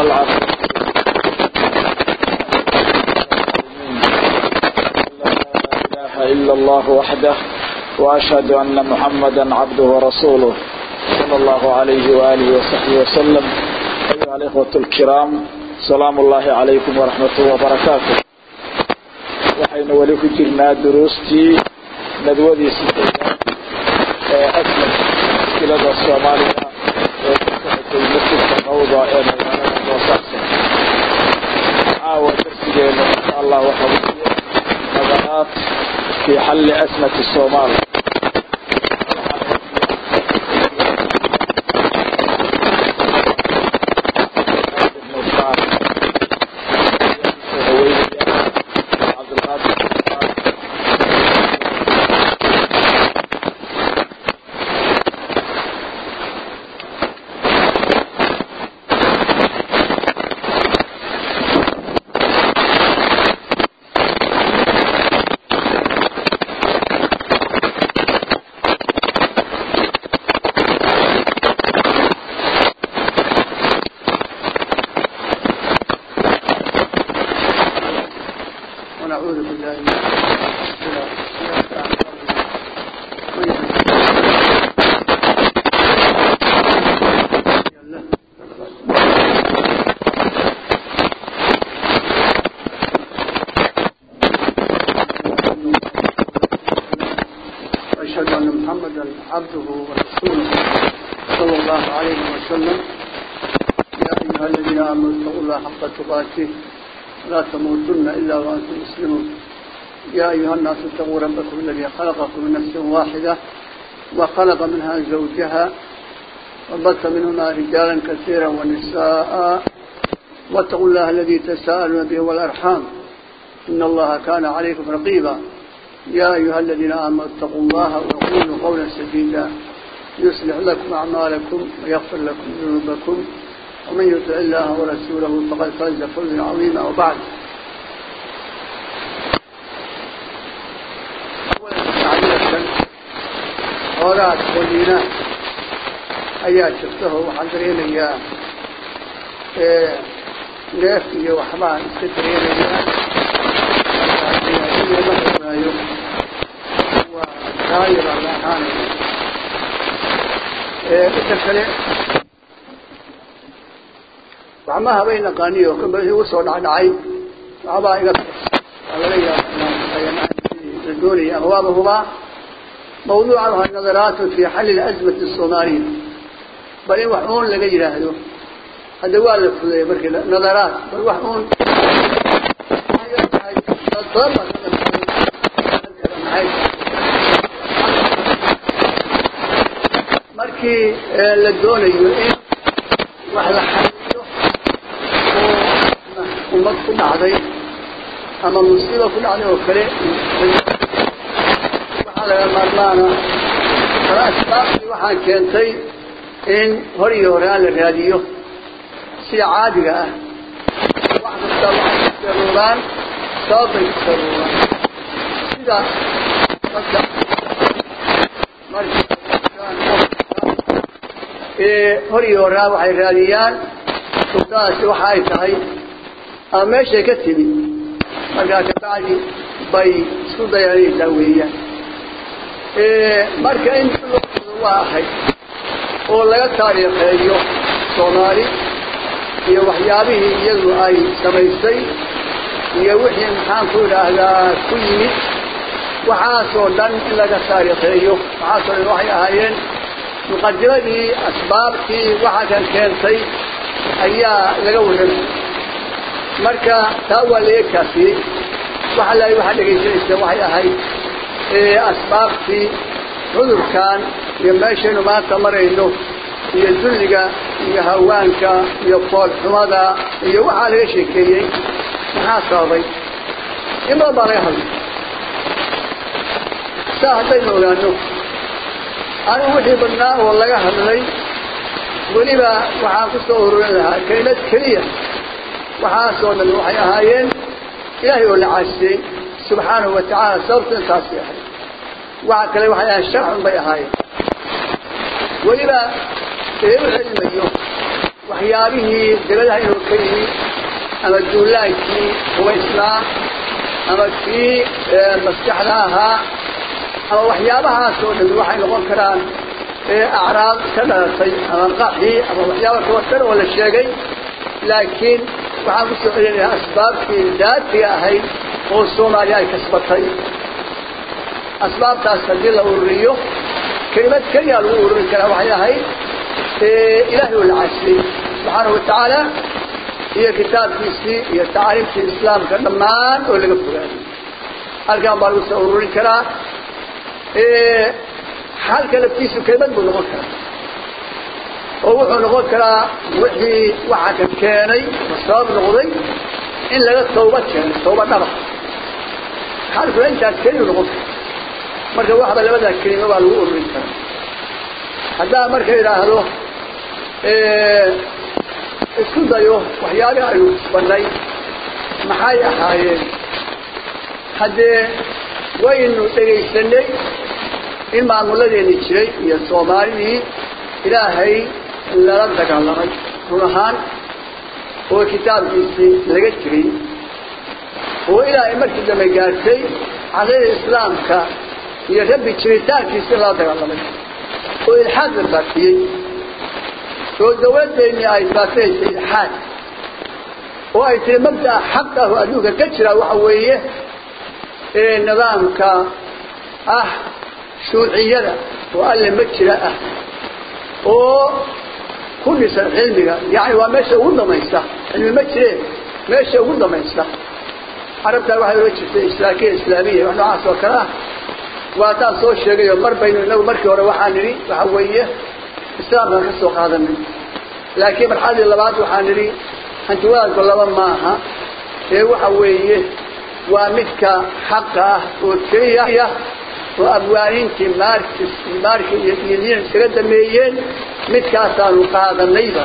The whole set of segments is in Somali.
والعافية لا إله إلا الله وحده وأشهد أن محمدا عبده ورسوله صلى الله عليه وآله وصحبه وسلم أيها الإخوة الكرام سلام الله عليكم ورحمة الله وبركاته waxaynu weli ku jirnaa duruustii nadwadii sideedaad ee aslan muskilada soomaaliya ee ka socotay masjidka qawda ee magaalada boosaaso caawa darsigeena insha allah waxa weeye nadaraat fi xalli asmati soomaal ونعوذ بالله من وأشهد أن محمدا عبده ورسوله صلى الله عليه وسلم يا أيها الذين آمنوا اتقوا الله حق تقاته لا تموتن إلا وأنتم مسلمون يا أيها الناس اتقوا ربكم الذي خلقكم من نفس واحدة وخلق منها زوجها وبث منهما رجالا كثيرا ونساء واتقوا الله الذي تساءلون به والأرحام إن الله كان عليكم رقيبا يا أيها الذين آمنوا اتقوا الله وقولوا قولا سديدا يصلح لكم أعمالكم ويغفر لكم ذنوبكم ومن يطع الله ورسوله فقد فاز فوزا عظيما وبعد hoogaad qoliina ayaa jirtaho waxaan dareenayaa neef iyo waxbaan iska dareenayaa maraayo waa daayibaa la ahaanaya inta kale waxma habay naqaaniyo kamba igu soo dhacdhacay waxbaa iga waa laga yaaba la doonaya ama waaba hubaa mawduuca waa nadaraatu fi xalli lazmati الsoomaaliya bal in wax uun laga yidhaahdo hadda waa la fudeeyey markii nadaraat bal wax uun markii la doonayo in wax la xaliyo oo ummad ku dhacday ama musiiba ku dhacday oo kale waxaa laga maarmaana kala asbaabtii waxaan keentay in hor iyo hore aan la raadiyo sida caadiga ah wax kasta waxay ku saruuraan sababbay ku saruuraan sida marka marka hor iyo horaa waxay raadiyaan sultaasi waxa ay tahay ama meeshay ka timid markaa kabacdi bay isku dayanaysaa weeyaan marka in waa ahayd oo laga taariikheeyo soomaali iyo waxyaabihii iyadu ay samaysay iyo wixii maxaan ku idhaahdaa ku yimid waxaasoo dhan in laga taariikheeyo waxaasoo dhan waxay ahaayeen muqadimadii asbaabtii waxa kan keentay ayaa laga warramay marka taa waa laga kaafiyey waxa la waxaa dhegaysanaysa waxay ahayd asbaabtii cudurkan iyo meeshaynu maanta marayno iyo dulliga iyo hawaanka iyo foolxumada iyo waxaa laga sheekeeyey maxaa sababay in badan baa laga hadlay saa haddaynu ogaano anigu wixii badnaa oo laga hadlay weliba waxaan ku soo ururin lahaa kelimad keliya waxaasoo dhan waxay ahaayeen ilaahay oo la caasiyey subxaanahu wa tacaala sababtu intaasay ahayd waxa kale waxay ahayn sharcun bay ahaayeen weliba eeu cilmayo waxyaabihii dabadaha inuu ka yimi ama duulaankii hubaysnaa ama kii maskaxda ahaa ama waxyaabahaas oo dhan waxay noqon karaan acraab ka dhalatay ama qaxii ama waxyaaba kaba dhan oo la sheegay laakiin waxaan kusoo celinayaa asbaabtii daatiga ahayd oo soomaaliya ay kasbatay asbaabtaas haddii la ururiyo kelimad keliya lagu ururin karaa waxay ahayd ilaahay oo la casiyey subxaanahu watacaala iyo kitaabkiisii iyo tacaaliimtii islaamka dhammaan oo laga fogaaday halkaan baa lagu soo ururin karaa xalka laftiisu kelimad buu noqon karaa oo wuxuu noqon karaa wixii waxa ka keenay oo sabab noqday in laga tawba keeno tawba dhaba xalkuna intaas keliyu noqon kara marka waxba labadaa kelimo baa lagu ururin karaa haddaa marka idhaahdo isku dayo waxyaabihi aynu kusbanay maxay ahaayeen haddee waynu dhegaysanay in maamuladeeni jiray iyo soomaalidii ilaahay lala dagaalamay run ahaan oo kitaabkiisii laga jiray oo ilaahay markii dambe gaartay cadayda islaamka iyo rabbi jiritaankiisii lala dagaalamay oo ilxaad la baafiyey oo dawladdeennii ay baafinaysay ilxaad oo ay tiri mabda'a xaq ah oo adduunka ka jira waxa weeye nidaamka ah shuuciyada oo alle ma jira ah oo ku dhisan cilmiga yani waa meesha ugu damaysta cilmi ma jireen meesha ugu damaysta carabtaa waxay oga jirtay islaakiya islaamiya wax noocaas oo kale ah waa taan soo sheegayo mar baynu inagu markii hore waxaa nidhi waxa weeye islaamkaan ka soo qaadanay laakiin marxaladii labaad waxaa nidhi hantiwadaadku laba maaha ee waxa weeye waa midka xaqa ah oo keliya oo abwaaniintii markis marka iyo diiniyan iskaga dameeyeen midkaasaanu qaadanayba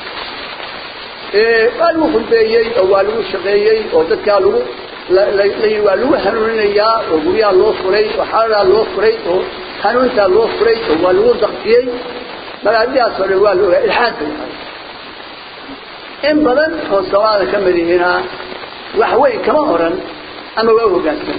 waa lagu khudbeeyey oo waa lagu shaqeeyey oo dadkaa lagu waa lagu hanuuninayaa oo guryaha loo furay oo xaladaa loo furay oo hanuuntaa loo furay oo waa lagu daktiyey magaadidaas oo dhan waa la ogaa ilxaad bay ahay in badan oo soomaalida ka mid ihina wax weyn kama oran ama waa hogaansan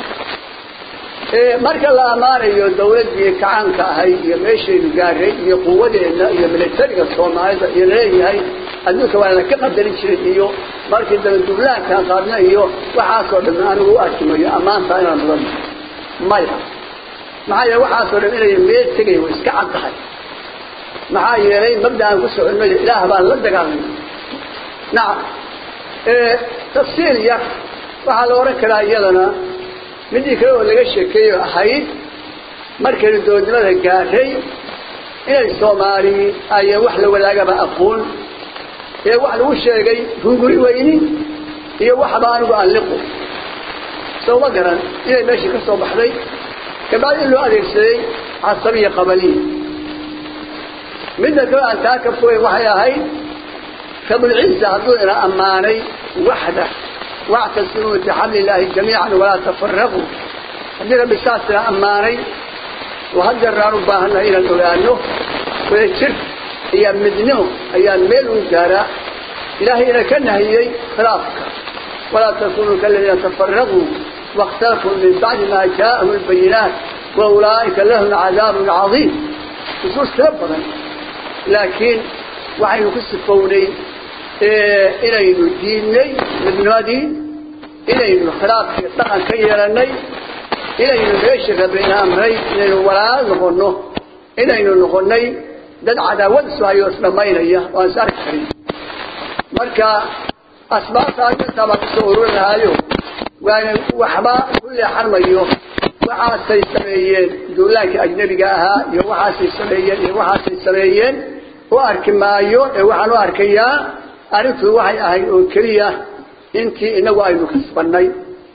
marka la ammaanayo dawladdii kacaanka ahayd iyo meeshaynu gaaray iyo quwadeenna iyo militariga soomaalida iyo laleeyahay adduunka waa laka qadarin jiray iyo markii dambe duulaankaan qaadna iyo waxaasoo dhan anigu u arkimayo ammaantaa inaan mudan maya maxaa yeele waxaasoo dhan inay meel tegay way iska cad tahay maxaa yeelay mabda aan ku soconay ilaah baan la dagaalamay nacam tafsiil yar waxaa la odhan karaa iyadana midii kale oo laga sheekeeyo ahayd markaynu doodnimada gaaray inay soomaali ayaan wax la wadaagaba aqoon ee wax lagu sheegay hunguri weyni iyo waxba anigu aan liqo sowma garan inay meeshii ka soo baxday kabacdi in loo adeegsaday casabiya qabaliya midda kale aan taa ka fogeyn waxay ahayd rabulciisa hadduu ina ammaanay waxda واعتصموا بحبل الله جميعا ولا تفرقوا هذه ربي ساسنا أماني وهذا الرانو باهنا إلى الأولانو ويشرك هي مدنه هي الميل والجارة إلهي إلى كان هي خلافك ولا تكونوا كالذين تفرقوا واختلفوا من بعد ما جاءهم البينات وأولئك لهم عذاب عظيم خصوص ربنا لكن وحي يكسفوني inaynu diidnay midnimadii inaynu khilaafkii dhaqan ka yeelanay inaynu meeshii rabbayna amray inaynu walaal noqono inaynu noqonay dad cadaawad isu hayo isdhamaynaya oo aan is arki karin marka asbaabta intaa baan kusoo ururin lahaayo waana waxba ku leexarmayo waxaasay sameeyeen duulaankii ajnabiga ahaa iyo waxaasay sameeyeen iyo waxaasay sameeyeen u arki maayo ee waxaan u arkayaa arrintu waxay ahayd oo keliya intii inagu aynu kasbannay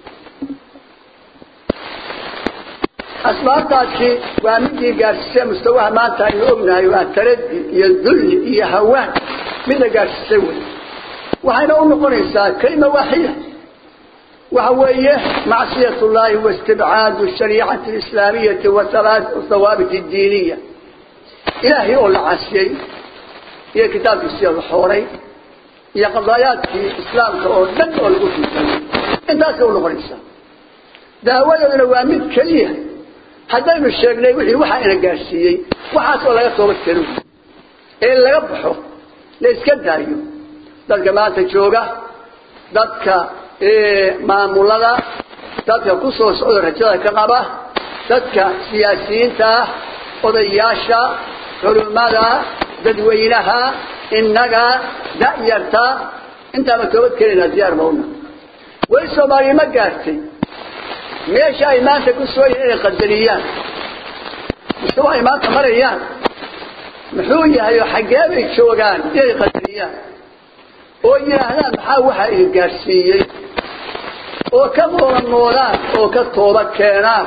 asbaabtaasi waa midii gaadhsiisay mustawaha maanta aynu ognahay waa taradi iyo dulli iyo hawaan midna gaadhsiisay wey waxayna u noqonaysaa kelima waaxida waxa weeye macsiyat ullahi waistibcaadu shariicati alislaamiyati wa thawaabit addiiniya ilaahay oo la casiyey iyo kitaabkiisiya la xooray iyo qadaayaadkii islaamka oo dhan oo lagu fiisay intaasay u noqonaysaa daawadooduna waa mid keliya haddaynu sheegnay wixii waxaa ina gaadhsiiyey waxaas oo laga toobad kelo ee laga baxo la iska daayo dadka maanta jooga dadka maamulada dadka ku soo socda rajada ka qaba dadka siyaasiyiinta ah odayaasha culimmada dadweynaha innaga da'yarta intaaba toobad keenaynaa diyaar mauna way soomaaliya ma gaartay meesha ay maanta ku soo yihiin inay qadariyaan mustawa ay maanta marayaan muxuu yahay oo xaggee bay joogaan inay qadariyaan oo yidhaahdaan maxaa waxaa idin gaadhsiiyey oo ka moolanmoodaan oo ka tooba keenaan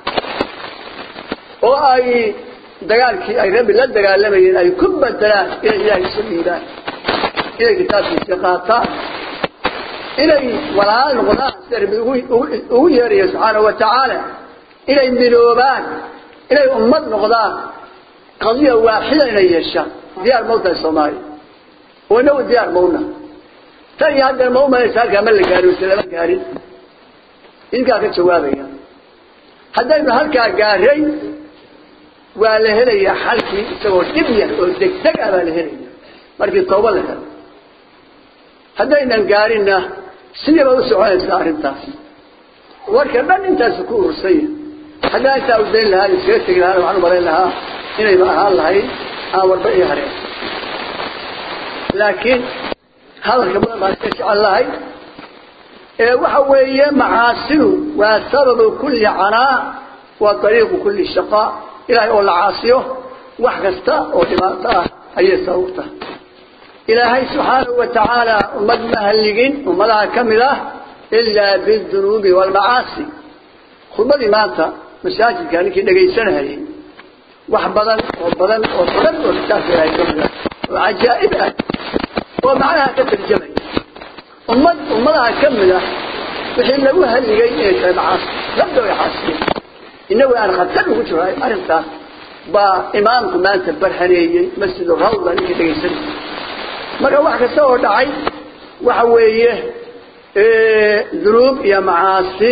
oo ay dagaalkii ay rabbi la dagaalamayeen ay ku bedelaan inay ilaahay isu dhiibaan inay kitaabkiisa qaataan inay walaal noqdaan sida rabbi ugu yeerayo subxaana wa tacaala inay midoobaan inay ummad noqdaan qadiya waaxida inay yeeshaan diyaar mawtahay soomaaliya oo inagu diyaar mawna tan iyo haddana ma umalaysa halkaa ma la gaarin mise lama gaarin idinkaa ka jawaabaya haddaynu halkaa gaaray waa la helayaa xalkii isagoo dhib yar oo degdeg ah baa la helaya markii tawba la helo haddaynan gaarinna sidiiba u soconaysaa arrintaas warka dhan intaasu ku urursanya haddaan intaa u dayn lahaa iskaga tegi lahaa waxaan u malayn lahaa inayba ahaan lahayd aan warba ii hareen laakiin hadalka badan baan iska jecel lahay ee waxa weeye macaasidu waa sababu kulli canaa waa ariiqu kulli shaqaa ilaahay oo la caasiyo wax kasta oo dhibaato ah ayay sabab tahay ilaahay subxaanahu wa tacaala ummad ma halligin ummadaha ka mid ah ilaa bidunuubi waalmacaasi khudbadii maanta masaajidka ninkii dhegaysanahayay wax badan oo badan oo badan oo kitaabka ilaahay ka mid ah oo cajaa'ib ah oo macnaha ka tarjamaya ummad ummadaha ka mid ah wixii lagu halligay inay tahay macaasi labda way caasiyeen inagu aan khatar ugu jiro arrintaas baa imaamku maanta barhaneeyey masjid rawda ninkii dhegaysanayay marka wax kasta oo dhacay waxa weeye dunuub iyo macaasi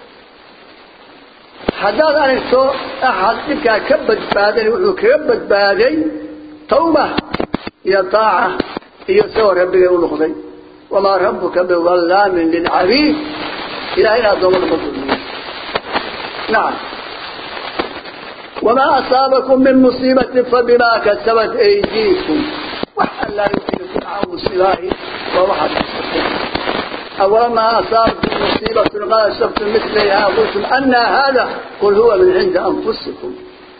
haddaad aragto axad dhibkaa ka badbaadan wuxuu kaga badbaaday tawba iyo taaca iyo isagoo rabbigay u noqday wamaa rabbuka bidallaamin lilcabiid ilahayna addoommada ma dulmiyo nacam wamaa asaabakum min musiibatin fabimaa kasabat aydiikum wax allaa wixii ku dhaca musiibaahi waa waxaad kasbatay أولما أصابتم مصيبة قد أصبتم مثلها قلتم أن هذا قل هو من عند أنفسكم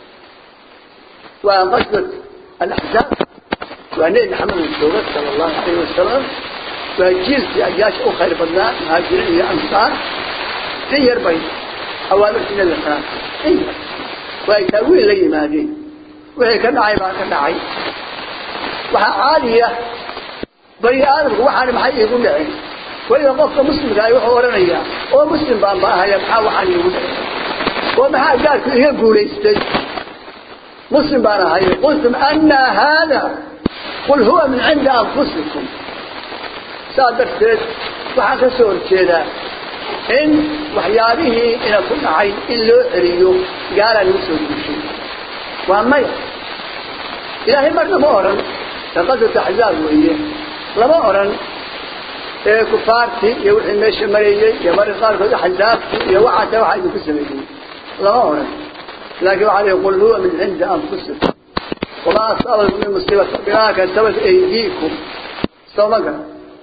وقصدت الأحزاب وأن محمد الزوجة صلى الله عليه وسلم وجيل في أجياش أخرى بدنا مهاجرين إلى أنصار في يربعين أوامر سنة الثلاثة إيه ويتأويل لي ما دي وهي كدعي ما كدعي وها عالية بني آدم وحنا محي يقول لعين وإذا قفت مسلم قال يوحى ورنيا هو مسلم بان باها يبحى وحن يقول ومحا قال هي قوليستي مسلم بان هاي قلتم أن هذا قل هو من عند أنفسكم صادقت وحكى سور كذا إن وحياله إن كل عين إلا عريو قال المسلم بشيء وأما إلهي مرة ما أرن لقد تحزاب وإيه لما أرن ee kufaartii iyo wixii meesha marayay iyo marka qaarkood axzaabtii iyo waxaata waxa idinku sameeyey lama oran laakiin waxaa leeyahay qul huwa min cindi anfusikum wamaa asaabakum min musiibata bimaa kasabat aydiikum sawma gara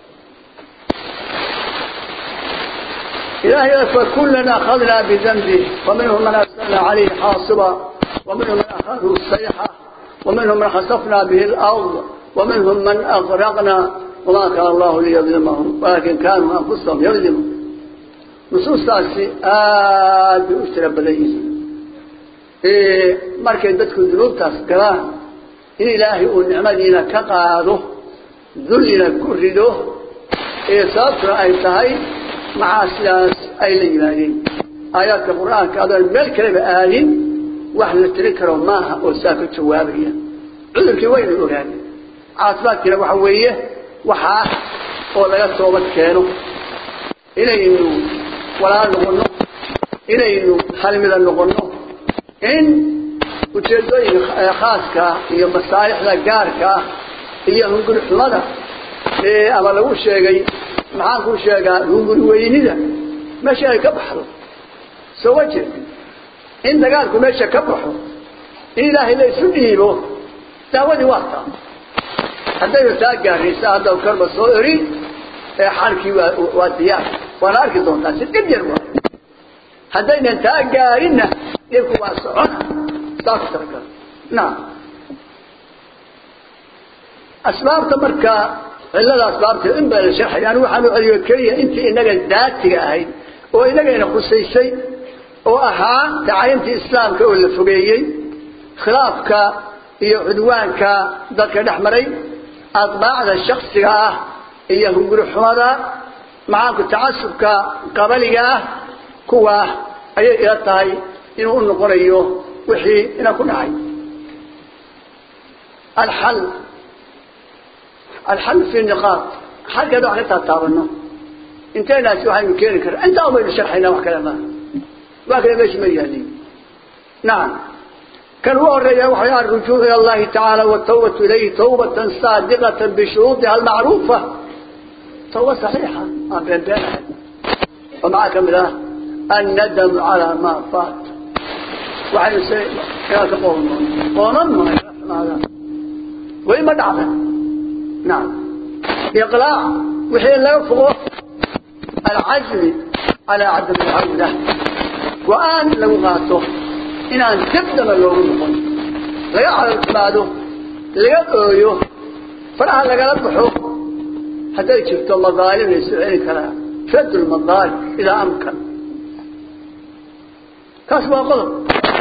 إلهي فكلنا أخذنا بذنبه ومنهم من أرسلنا عليه حاصبا ومنهم من أخذه الصيحة ومنهم من خسفنا به الأرض ومنهم من أغرقنا وما كان الله ليظلمهم ولكن كانوا أنفسهم يظلمون نصوص تاسي آد بأشترى بليس إيه مركز بدكم ذنوب تاس قران إن إلهي ونعمدنا كقاده ذلنا كرده إيه صابتنا أي تهي مع أسلاس أي ليلانين آيات القرآن كهذا الملك لما آلين وحنا تذكروا ماها وساكت شوابيا عذرك وين الأولاني caafimaadkiina waxa weeye waxaa oo laga toobad keeno inaynu walaal noqono inaynu halmida noqono in ujeedooyinka khaaska iyo masaalixda gaarka iyo hunguri xumada ama lagu sheegay maxaan ku sheegaa hunguri weynida meesha ay ka baxdo soo ma jeed in dagaalku meesha ka baxo in ilaahay la isu dhiibo daawadii waa taa haddaynu taa gaaraysa hadda karba soo eri ee xalkii waa waa diyaar waana arki doontaa si dhib yar waa haddaynan taa gaarinna dhibku waa socona saas talagal naam asbaabta marka cillada asbaabta in baa la sharxay anigu waxaan u celiyo keliya intii inaga daatiga ahayd oo inagayna khusaysay oo ahaa tacayintii islaamka oo la fogeeyey khilaafka iyo cudwaanka dadka dhex maray adbaacda shaksiga ah iyo hunguri xumada maxaanku tacasubka qabaliga ah kuwa ayay ila tahay inuu u noqonayo wixii ina ku dhacay alxal alxal fi niqaad xalkeeda wax ka taataabano intaynaasi waxaynu keeni karna intaa ubaynu sharxaynaa wax kale maaha waa kale meesha ma yaaliin nacam كان وريا وحيا الرجوع إلى الله تعالى والتوبة إليه توبة صادقة بشروطها المعروفة توبة صحيحة ما بين بينها ومعك من الندم على ما فات وعن سيء يا تقول قولا ما هذا وإما دعنا نعم إقلاع وحين لا يفضل العزم على عدم العودة وآن لو غاته inaan dibdaba loogu noqon laga caloltimaado laga ooyo faraha lagala baxo hadday jirto madaalim la isu celi karaa radd lmadaalim idaa amkan kaas waa qodob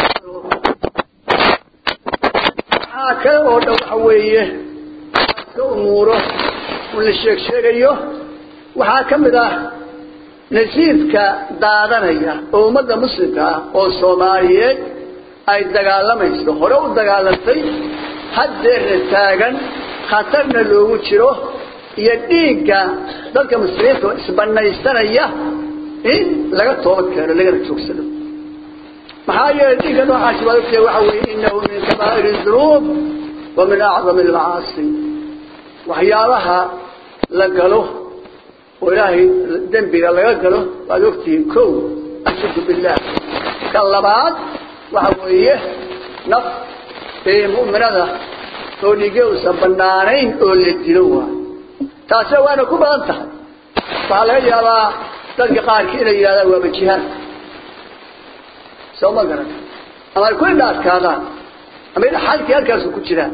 waxaa kale oo dhan waxa weeye ka umuuro un la sheeg sheegayo waxaa ka mid ah nasiibka daadanaya oo ummadda muslimka ah oo soomaaliyeed ay dagaalamayso hore u dagaalantay haddeerna taagan khatarna loogu jiro iyo dhiigga dadka muslimiinta oo isbanaysanaya in laga toobad keeno lagana joogsado maxaa yeelay dhiigga noocaasi baad ogtahay waxa weeye innahu min kabaa'iri dunuub wa min acdami almacaasi waxyaabaha la galo oo ilaahay dembiga laga galo waad ogtihiin kow ashirku billaah ka labaad waxa weeye naf ee mu'minada oo dhige uusan banaanayn oo la dilo waayo taasina waana ku badan tahay waxaa laga yaabaa dadka qaarkii inay yidhahdaan waaba jihaad soo ma garan ama ay ku indhaadkaadaan ama ina xalkii halkaasu ku jiraan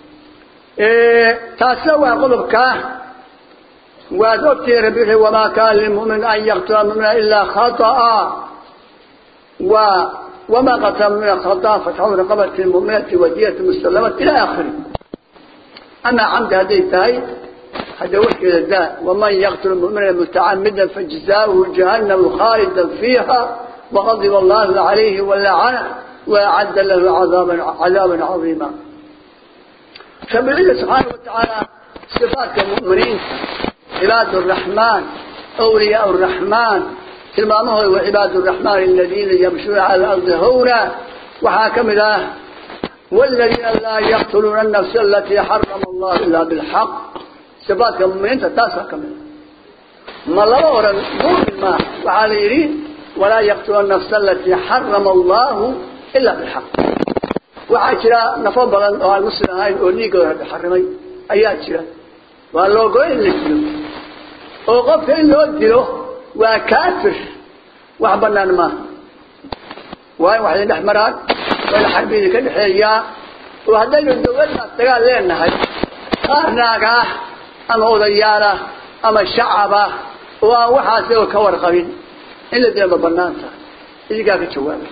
taasina waa qodobkaa waad ogtihiin rabbi wuxuu wamaa kaana lilmu'min an yaqtula mu'mina ilaa khata'a wa وما قتل من الخطأ فتحول رقبة المؤمنة ودية مسلمة إلى آخره أما عمد هذه التاي هذا وحي الداء ومن يقتل المؤمن متعمدا فجزاؤه جهنم خالدا فيها وغضب الله عليه ولعنه وأعد له عذابا عذابا عظيما فبالله سبحانه وتعالى صفات المؤمنين عباد الرحمن أولياء الرحمن tilmaamahu وعباad الرحمن الذيina يمشوuna على الأرض hwنا waxaa ka mid ah والذيina laa يqتلوuna النفس التي حرم الله إلا بالحق صفaatka muminiinta taasaa ka mid ma laba oran mumin ma waxaa la yidhi وlaa يqتلوuna النفس التي حرم الله إلا بالحق waxaa jira nafo badan oo aan muslim ahayn oo dhiigooda xarimay ayaa jira waa loogoy in la dilo oo qofka in loo dilo waa kaafir wax banaan maaha waa in wax idin dhex maraan waa in xarbi idinka dhexeeyaa oo haddaynu dawladdaas dagaal leenahay qaar naag ah ama odayaal ah ama shacab ah oo aan waxaas oo ka warqabin in la dila ma banaan tahay idinkaa ka jawaabay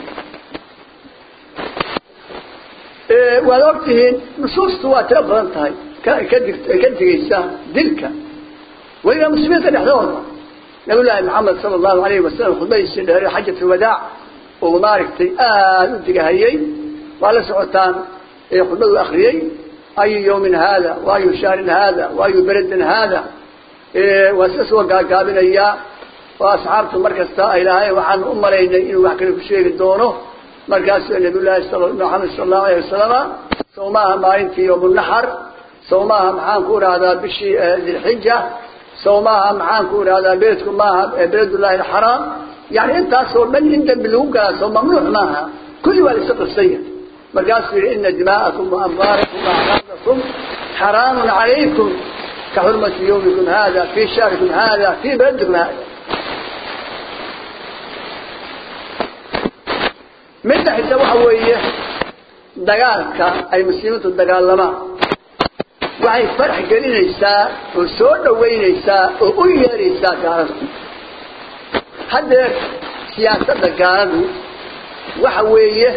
waad ogtihiin nusuustu waa tiro badan tahay ka dig ka digaysa dilka weliba muslimiinta dhexdooda نبي الله محمد صلى الله عليه وسلم خطبه السنة حجة الوداع وماركتي آل أدقى هيي وعلى سعوتان خطبه الأخريي ayu yawmin haada wa ayu shahrin haada wa ayu beredin haada waa sida soo gaagaabinayaa oo asxaabtu mar kasta ay lahayn waxaan u malaynay inuu wax kale ku sheegi doono markaasuu nabiyullaahi maxamed sala allahu alayh wasalama sow maaha maalintii yowmunaxar sow maaha maxaan ku idhahdaa bishii dilxija sow maaha maxaan ku idhahdaa beledku maaha beledullahi alxaraam yani intaasoo dhan in dambi lagu galaa soo mamnuuc maaha kulli waa laisa qibsanya markaasuu yihi ina dimaa'akum waamwaalakum waacraadakum xaraamun calaykum ka xurmati yawmikum hada fii shahrikum hada fii beledikum hada midda xita waxa weeye dagaalka ay muslimiintu dagaalamaan waxay farax gelinaysaa oo soo dhawaynaysaa oo u yeeraysaa gaalada haddee siyaasadda gaaladu waxa weeye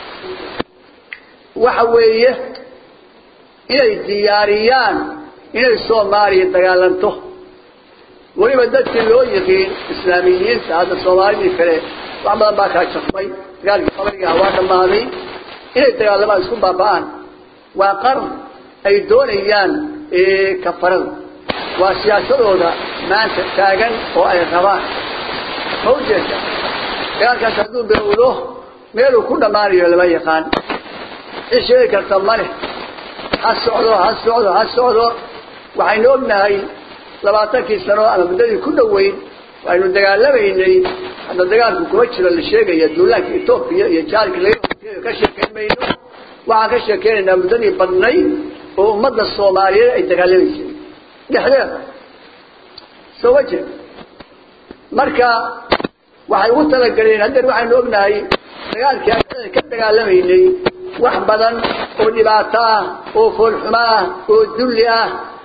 waxa weeye inay diyaariyaan inay soomaaliya dagaalanto weliba dadkii loo yiqiin islaamiyiinta hadda soomaalidii kale wax badan baa kaa jafmay dagaalkii qabarigaha waa dhammaaday inay dagaalamaan isku baaba'aan waa qaran ay doonayaan kafarada waa siyaasadooda maanta taagan oo ay rabaan ma ujeeda dagaalkaas hadduu bilowdo meeluu ku dhammaanayo lama yaqaan cid sheegi karta male ha socdo ha socdo ha socdo waxaynu ognahay labaatankii sano ama muddadii ku dhoweyn waynu dagaalamaynay hadda dagaalku kuma jiro la sheegaya duulaanka etoobiya iyo jaalka laga ka sheekeyn mayno waxaan ka sheekeynaynaa muddadii badnay oo ummadda soomaaliyeed ay dagaalamaysay dhexdeeda soo ma jeed marka waxay ugu talagaleen haddeer waxaynu ognahay dagaalkii aan ka dagaalamaynay wax badan oo dhibaato ah oo foolxumo ah oo dulli ah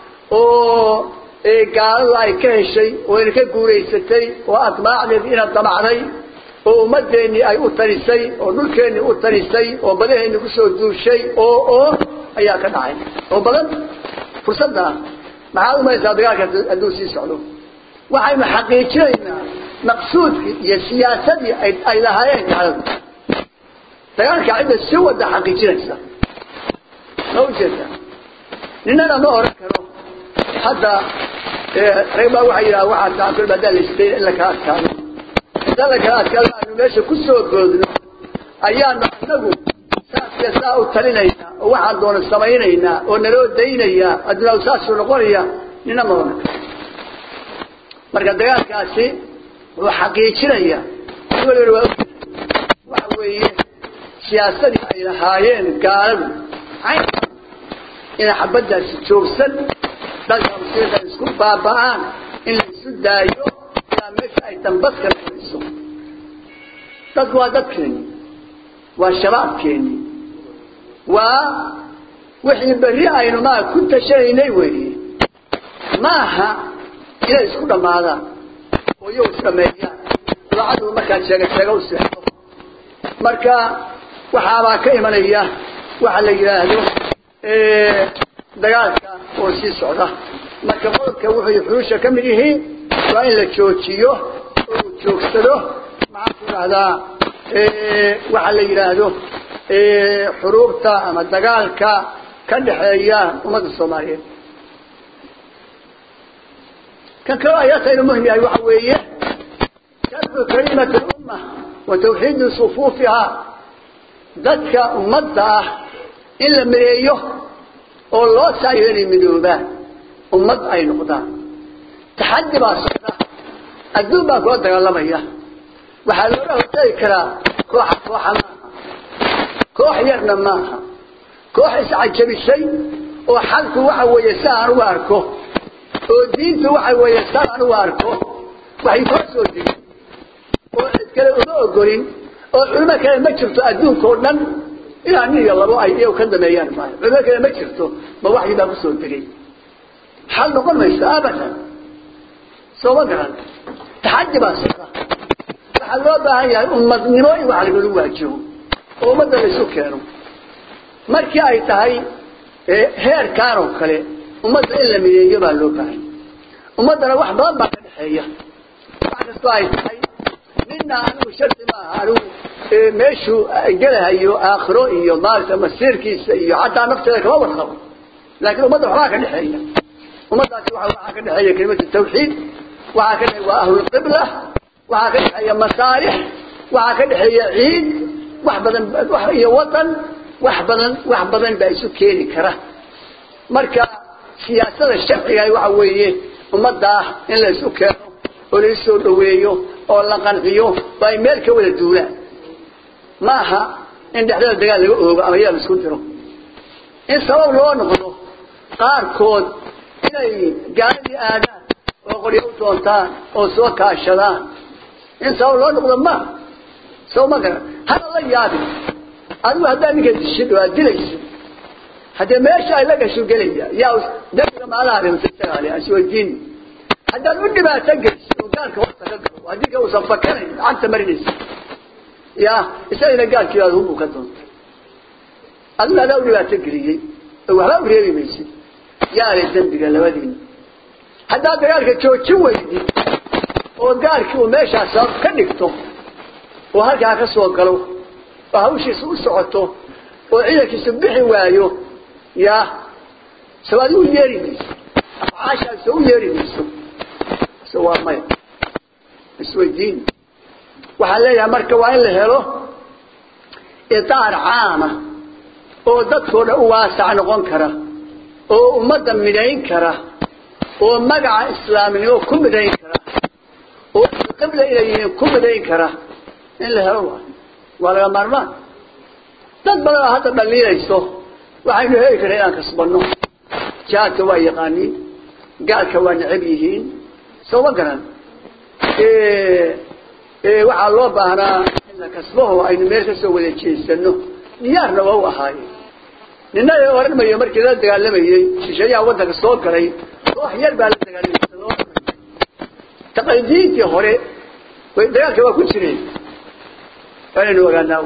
oo gaaladu ay ka heshay oo ina ka guuraysatay oo admaacdeed ina damacday oo ummadeennii ay u tarisay oo dhulkeennii u tarisay oo badaheenni kusoo duushay oo oo ayaa ka dhacay oo badan fursadda maxaad umaysaa dagaalkaas hadduu sii socdo waxaynu xaqiijinaynaa maqsuudkii iyo siyaasadii ay lahaayeen gaaladu dagaalka cidda si wada xaqiijinaysa ma ujeeda ninana ma oran karo hadda rag baa waxay yidhaha waxaa taakul hadaa la istay in la kala adkaado hadaa la kala adkaado aanu meesha kusoo goodno ayaanu anagu saas iyo saa u talinaynaa oo waxaan doona samaynaynaa oo naloo daynayaa adduunyaa saasuu noqonaya nina ma oran karo marka dagaalkaasi wuxuu xaqiijinaya waliba waa waxa weeye siyaasadii ay lahaayeen gaaladu cayn inay xabaddaasi joogsan dalka muslimiinta ay isku baaba'aan in la isu daayo ilaa meesha ay dambaska noqonayso dadku waa dadkeeni waa shabaabkeeni waa wixii berri aynu maa ku tashanaynay weeye maaha inay isku dhammaadaan oo iyagu isdhameeyaan daacadu markaa sheega sheega u seexdo marka waxaabaa ka imanaya waxa la yidhaahdo dagaalka oo sii socda marka qodobka wuxuu xuruusha ka mid yihiin waa in la joojiyo oo uu joogsado maxaan ku dhahdaa waxa la yidhaahdo xuruubta ama dagaalka ka dhexeeya ummadda soomaaliyeed kan kaloo ayaataynu muhim yahay waxa weeye sharfu kalimati lumma wa tawxiidi sufuufihaa dadka ummadda ah in la mideeyo oo loo saayo inay midoobaan ummad ay noqdaan taxaddi baa socda adduun baa kula dagaalamaya waxaa loola hortagi karaa kooxa kooxa maaha koox yarna maaha koox iscajabisay oo xalku waxa weeye si aan uga arko oo diintu waxa weeye si aan uga arko waxay koo soo digin oo cid kale uma ogolin oo culimo kale ma jirto adduunka oo dhan ilaa nin iyo labo ay iyagu ka dameeyaan maayo culimo kale ma jirto ma waxyi baa kusoo degay xal noqon mayso abadan sooma garan taxaddi baa socda waxaa loo baahan yahay ummadnimo in wax lagala waajibo oo ummadda la isu keeno markii ay tahay heerkaan oo kale ummadda in la mideeyo baa loo baahan ummaddana wax badan baa ka dhexeeya wax kastoo ay tahay nina anigu shardi maaha anigu meeshuu gelahayo aakhiro iyo maaragta masiirkiisa iyo xataa nafteeda kama warqabo laakiin ummadda waxbaa ka dhexeeya ummaddaasi waxaa ka dhexeeya kelimatu tawxiid waxaa ka dhexeeya waa ahlulqibla waxaa ka dhexeeya masaalix waxaa ka dhexeeya ciid wax badan iyo watan wax badan wax badan baa isu keeni kara marka siyaasada sharciga waxa weeye ummaddaa in la isu keeno oo la isoo dhaweeyo oo la qanciyo oo ay meel ka wada duulaan ma aha in dhexdada dagaal laga oogo ama yaa la isku diro in sabab loo noqdo qaarkood inay gaaladii aadaan oo qoryo u doontaan oo soo kaashadaan in sabab loo noqdo ma soo ma garan hada la yaabin adigu haddaa ninka dishid waa dilaysa haddee meesha ay la gasho gelaya yaa dabiga maalaha rimsatagaale aswadiin haddaad u dhibaato geliso oo gaalka horta ka galo haddii ka uusan fakanayn lacagta marinaysa ya isagana gaalkii aad hubu ka doonta adigu hadaa u dhibaato geliyey oo waxba u reebi maysid yaale dembiga labadiina haddaad dagaalka joojin weydid oo gaalkii uu meeshaas sabab ka dhigto oo halkaa ka soo galo oo hawshiisa u socoto oo ciidankiisu bixi waayo ya soo adigu yeeri mayso afcaashaas u yeeri mayso so waa maya isweydiin waxaan leeyahay marka waa in la helo idaar caama oo dadkoo dhan u waasac noqon kara oo ummadda midhayn kara oo magaca islaamnimo ku midhayn kara oo qibla inay yihiin ku midhayn kara in la helo waay waa laga maarmaan dad badan oo hadda dhaliilayso waxaynu heli karaa inaan kasbanno jihaadka waa yaqaaniin gaalka waa necab yihiin soo ma garan waxaa loo baahnaa in la kasbaho aynu meel kasoo wada jeesano diyaarna waa u ahaaye nina oran mayo markii la dagaalamayey shisheeyaha waddanka soo galay koox yar baa la dagaalamay taqalidiintii hore way dagaalka waa ku jireen waanaynu ogaanaa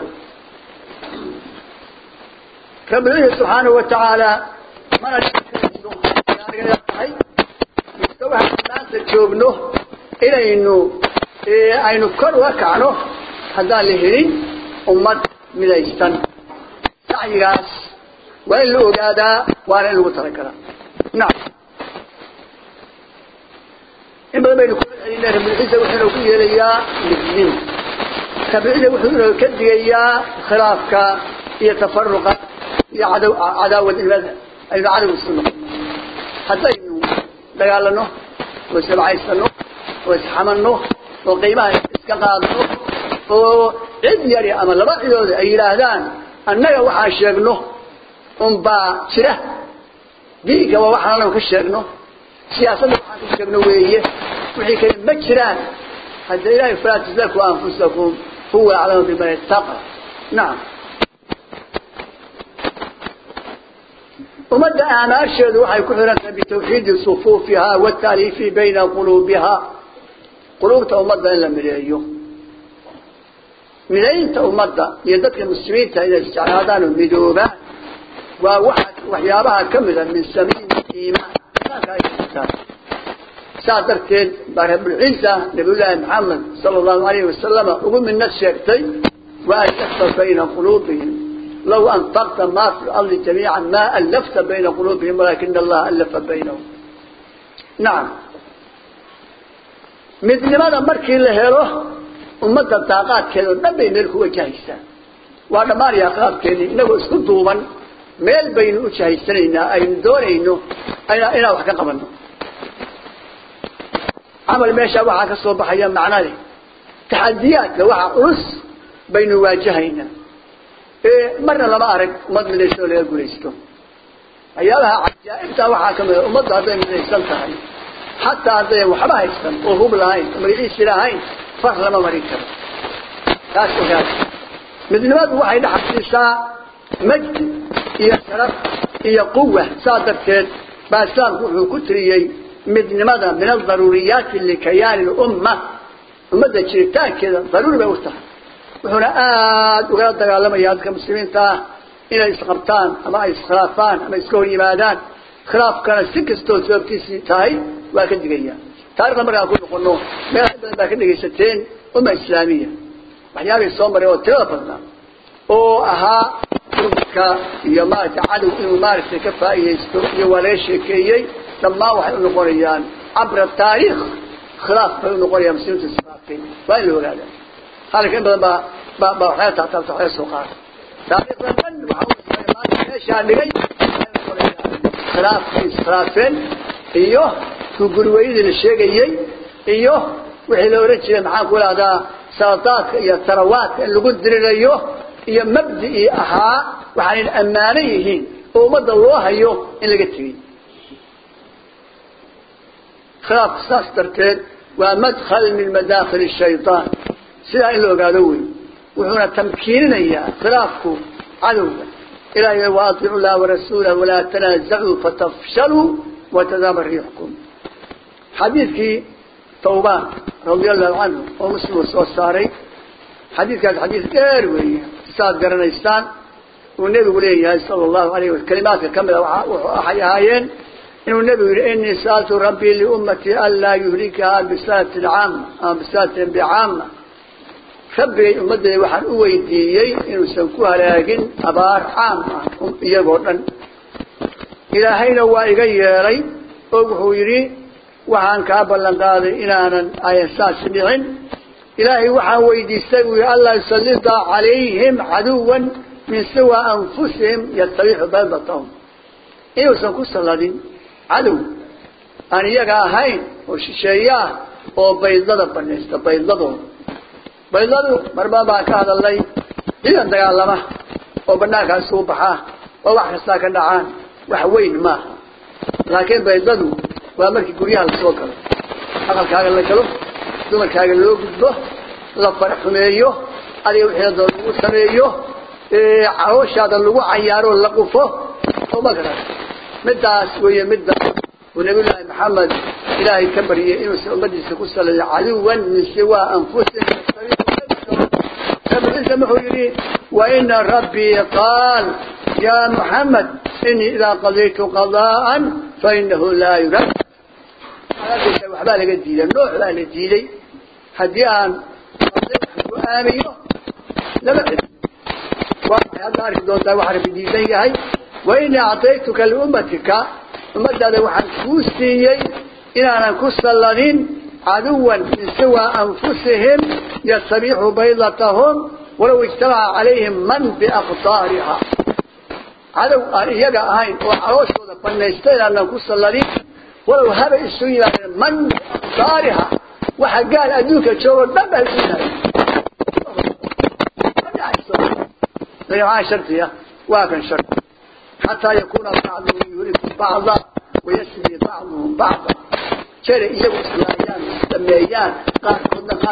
rabbihi subxaanahu watacaala mana tahay mise waxaan maanta joogno inaynu aynu kor uga kacno haddaan la helin ummad midaysan sacyigaas waa in la ogaadaa waana in lagu talagalaa nacam in badan baynu kula celinay rabbilciisa wuxuuna ku yeelayaa midnimo rabbilciisa wuxuuna ka digayaa khilaafka iyo tafaruqa iyo cadaw cadaawadnimada aynu cadow isu noqon haddaynu dagaalano oo isabcaysano oo isxamanno oo qiimaha iska qaadno oo cid yari ama laba cidood ay yidhaahdaan annaga waxaan sheegno unbaa jira diinka waa waxaan anagu ka sheegno siyaasadda waxaan ka sheegno weeye wixii kale ma jiraan hadda ilahay falaa tuzaku anfusakum huwa aclamu biman ittaqa nacam ummadda aamaasheedu waxay ku xihan tahay bitawxiidi sufuufiha wataaliifi bayna quluubiha quluubta ummadda in la mideeyo midaynta ummadda iyo dadka muslimiinta inay isjeclaadaan oo midoobaan waa waxa waxyaabaha ka mida min samiin iimaan iimaanka ay jirtaan saas darteed baa rabulciisa nabiyullaahi maxamed sala allahu alayhi wasalama ugu midnad sheegtay wa alafta bayna quluubihim law anfaqta ma fi lardi jamiica ma alafta bayna quluubihim walaakina allaha alafa baynahum nacam midnimada markii la helo ummadda daaqaadkeeda oo dhan bay meel ku wajahaysaa waa dhammaanayaa khilaafkeeni inagoo isku duuban meel baynu u jahaysanaynaa aynu doonayno inaan wax ka qabanno camal meeshaa waxaa ka soo baxaya macna leh taxadiyaadka waxa culus baynu waajahaynaa marna lama arag ummad midaysan oo laga gulaysto waxyaabaha cajaa'ibtaa waxaa ka mida ummaddu hadday midaysan tahay xataa haddayan waxba haysan oo hub lahayn oo magaciisi lahayn far lama marin karo taas ogaad midnimadu waxay dhaxasiisaa majdi iyo sharaf iyo quwa saa darteed baa islaamku wuxuu ku tiriyey midnimada min adaruuriyaati likayaani lumma ummadda jiritaankeeda daruuri bay u tahay wuxuuna aada ugala dagaalamaya dadka muslimiinta ah inay isqabtaan ama ay iskhilaafaan ama iska hor yimaadaan khilaafkana si kastoo sababtiisii tahay waa ka digaya taarikhda markaan ku noqono meelaha badan baa ka dhegaysateen umma islaamiya waxyaabay soo maray oo tirada badnaa oo ahaa urmadka iyo maaragtay cadow inuu maaragtay ka faa'iidaysto iyo waa laga sheekeeyey dhammaan waxay u noqonayaan cabra taariikh khilaaf bay u noqonayaan muslimiinta islaafkay waa in la ogaada halka in badan baa baa baa waxyaala taataabta waxyaala soo qaada taariikhda dhan waxaa maanta meeshaa dhigay khilaafkay iskhilaafeen iyo kugurweydii la sheegayey iyo wixii la ohan jiray maxaan ku ihahdaa saladaadka iyo tarawaadka in lagu dirirayo iyo mabdii ahaa waxaanay ammaano yihiin oo ummadda loo hayo in laga tegey khilaafku saas darteed waa madkhal min madaakhil shayطaan sidaa in la ogaado wey wuxuuna tamkiininayaa khilaafku cadowga ilahay waaطicu llaha warasuulah walaa tanaazacuu fatafshaluu watadaba riixkum xadiidkii tawbaan radia allahu canhu oo muslim uu soo saaray xadiidkaas xadiid dheer weeye saad garanaysaan uu nebigu leeyahay sala allahu alayh wa kalimaadka kamid a waxay ahaayeen inuu nebigu yihi inii sa'altu rabbii liummatii an laa yuhlikaha bisalatin caama ama bisalatin bicaama rabbigay ummaddeeda waxaan u weydiiyey inuusan ku halaagin abaar caam ah iyagoo dhan ilaahayna waa iga yeelay oo wuxuu yidhi waxaan kaa ballan qaaday inaanan ayan saas dhicin ilaahay waxaan weydiistay buu yihi anlaa yusallida calayhim caduwan min siwa anfusihim yastabixu baydatahum inuusan ku salladin cadow aan iyaga ahayn oo shisheeye ah oo baydlada banaysta baydladooda baydladu marba baan ka hadalnay ciidan dagaalama oo banaankaas uu baxaa oo wax kastaa ka dhacaan wax weyn maaha laakiin baydladu waa markii guryaha lasoo galo aqalkaaga la galo dumarkaaga loo gudbo la faraxumeeyo adiga wixii doon lagu sameeyo calooshaada lagu cayaaro la qufo oo ma garan midaas weeye midda uu nabiyullaahi maxamed ilaahay ka baryay inuusan ummadiisa ku saleeyo caduwan min siwa anfusihim ciise wuxuu yidhi waina rabbii qaal ya muxamed inii idaa qadaytu qadaan fainahu laa yurad waxbaa laga diiday nooc baa la diiday haddii aan go-aamiyo lama celi waxay hadda arki doontaa waxa rabbi diidan yahay wainii acطaytuka liummatika ummadaada waxaan kuu siiyey inaanan ku salladin caduwan min siwa anfusihim yastabixu baydatahum walaw ijtamaca calayhim man biaqdaariha cadow aan iyaga ahayn oo calooshooda banaysta inaanan ku salladin walow haba isu yimaadeen man biaqdaariha waxa gaal adduunka joogo dhan baa isu yimaadeen shardiya waa kan shardi xataa yakuuna bacduhum yuriku bacda wayasri bacduhum bacda jere iyagu islaayaan sameeyaan qaarkoodna qaar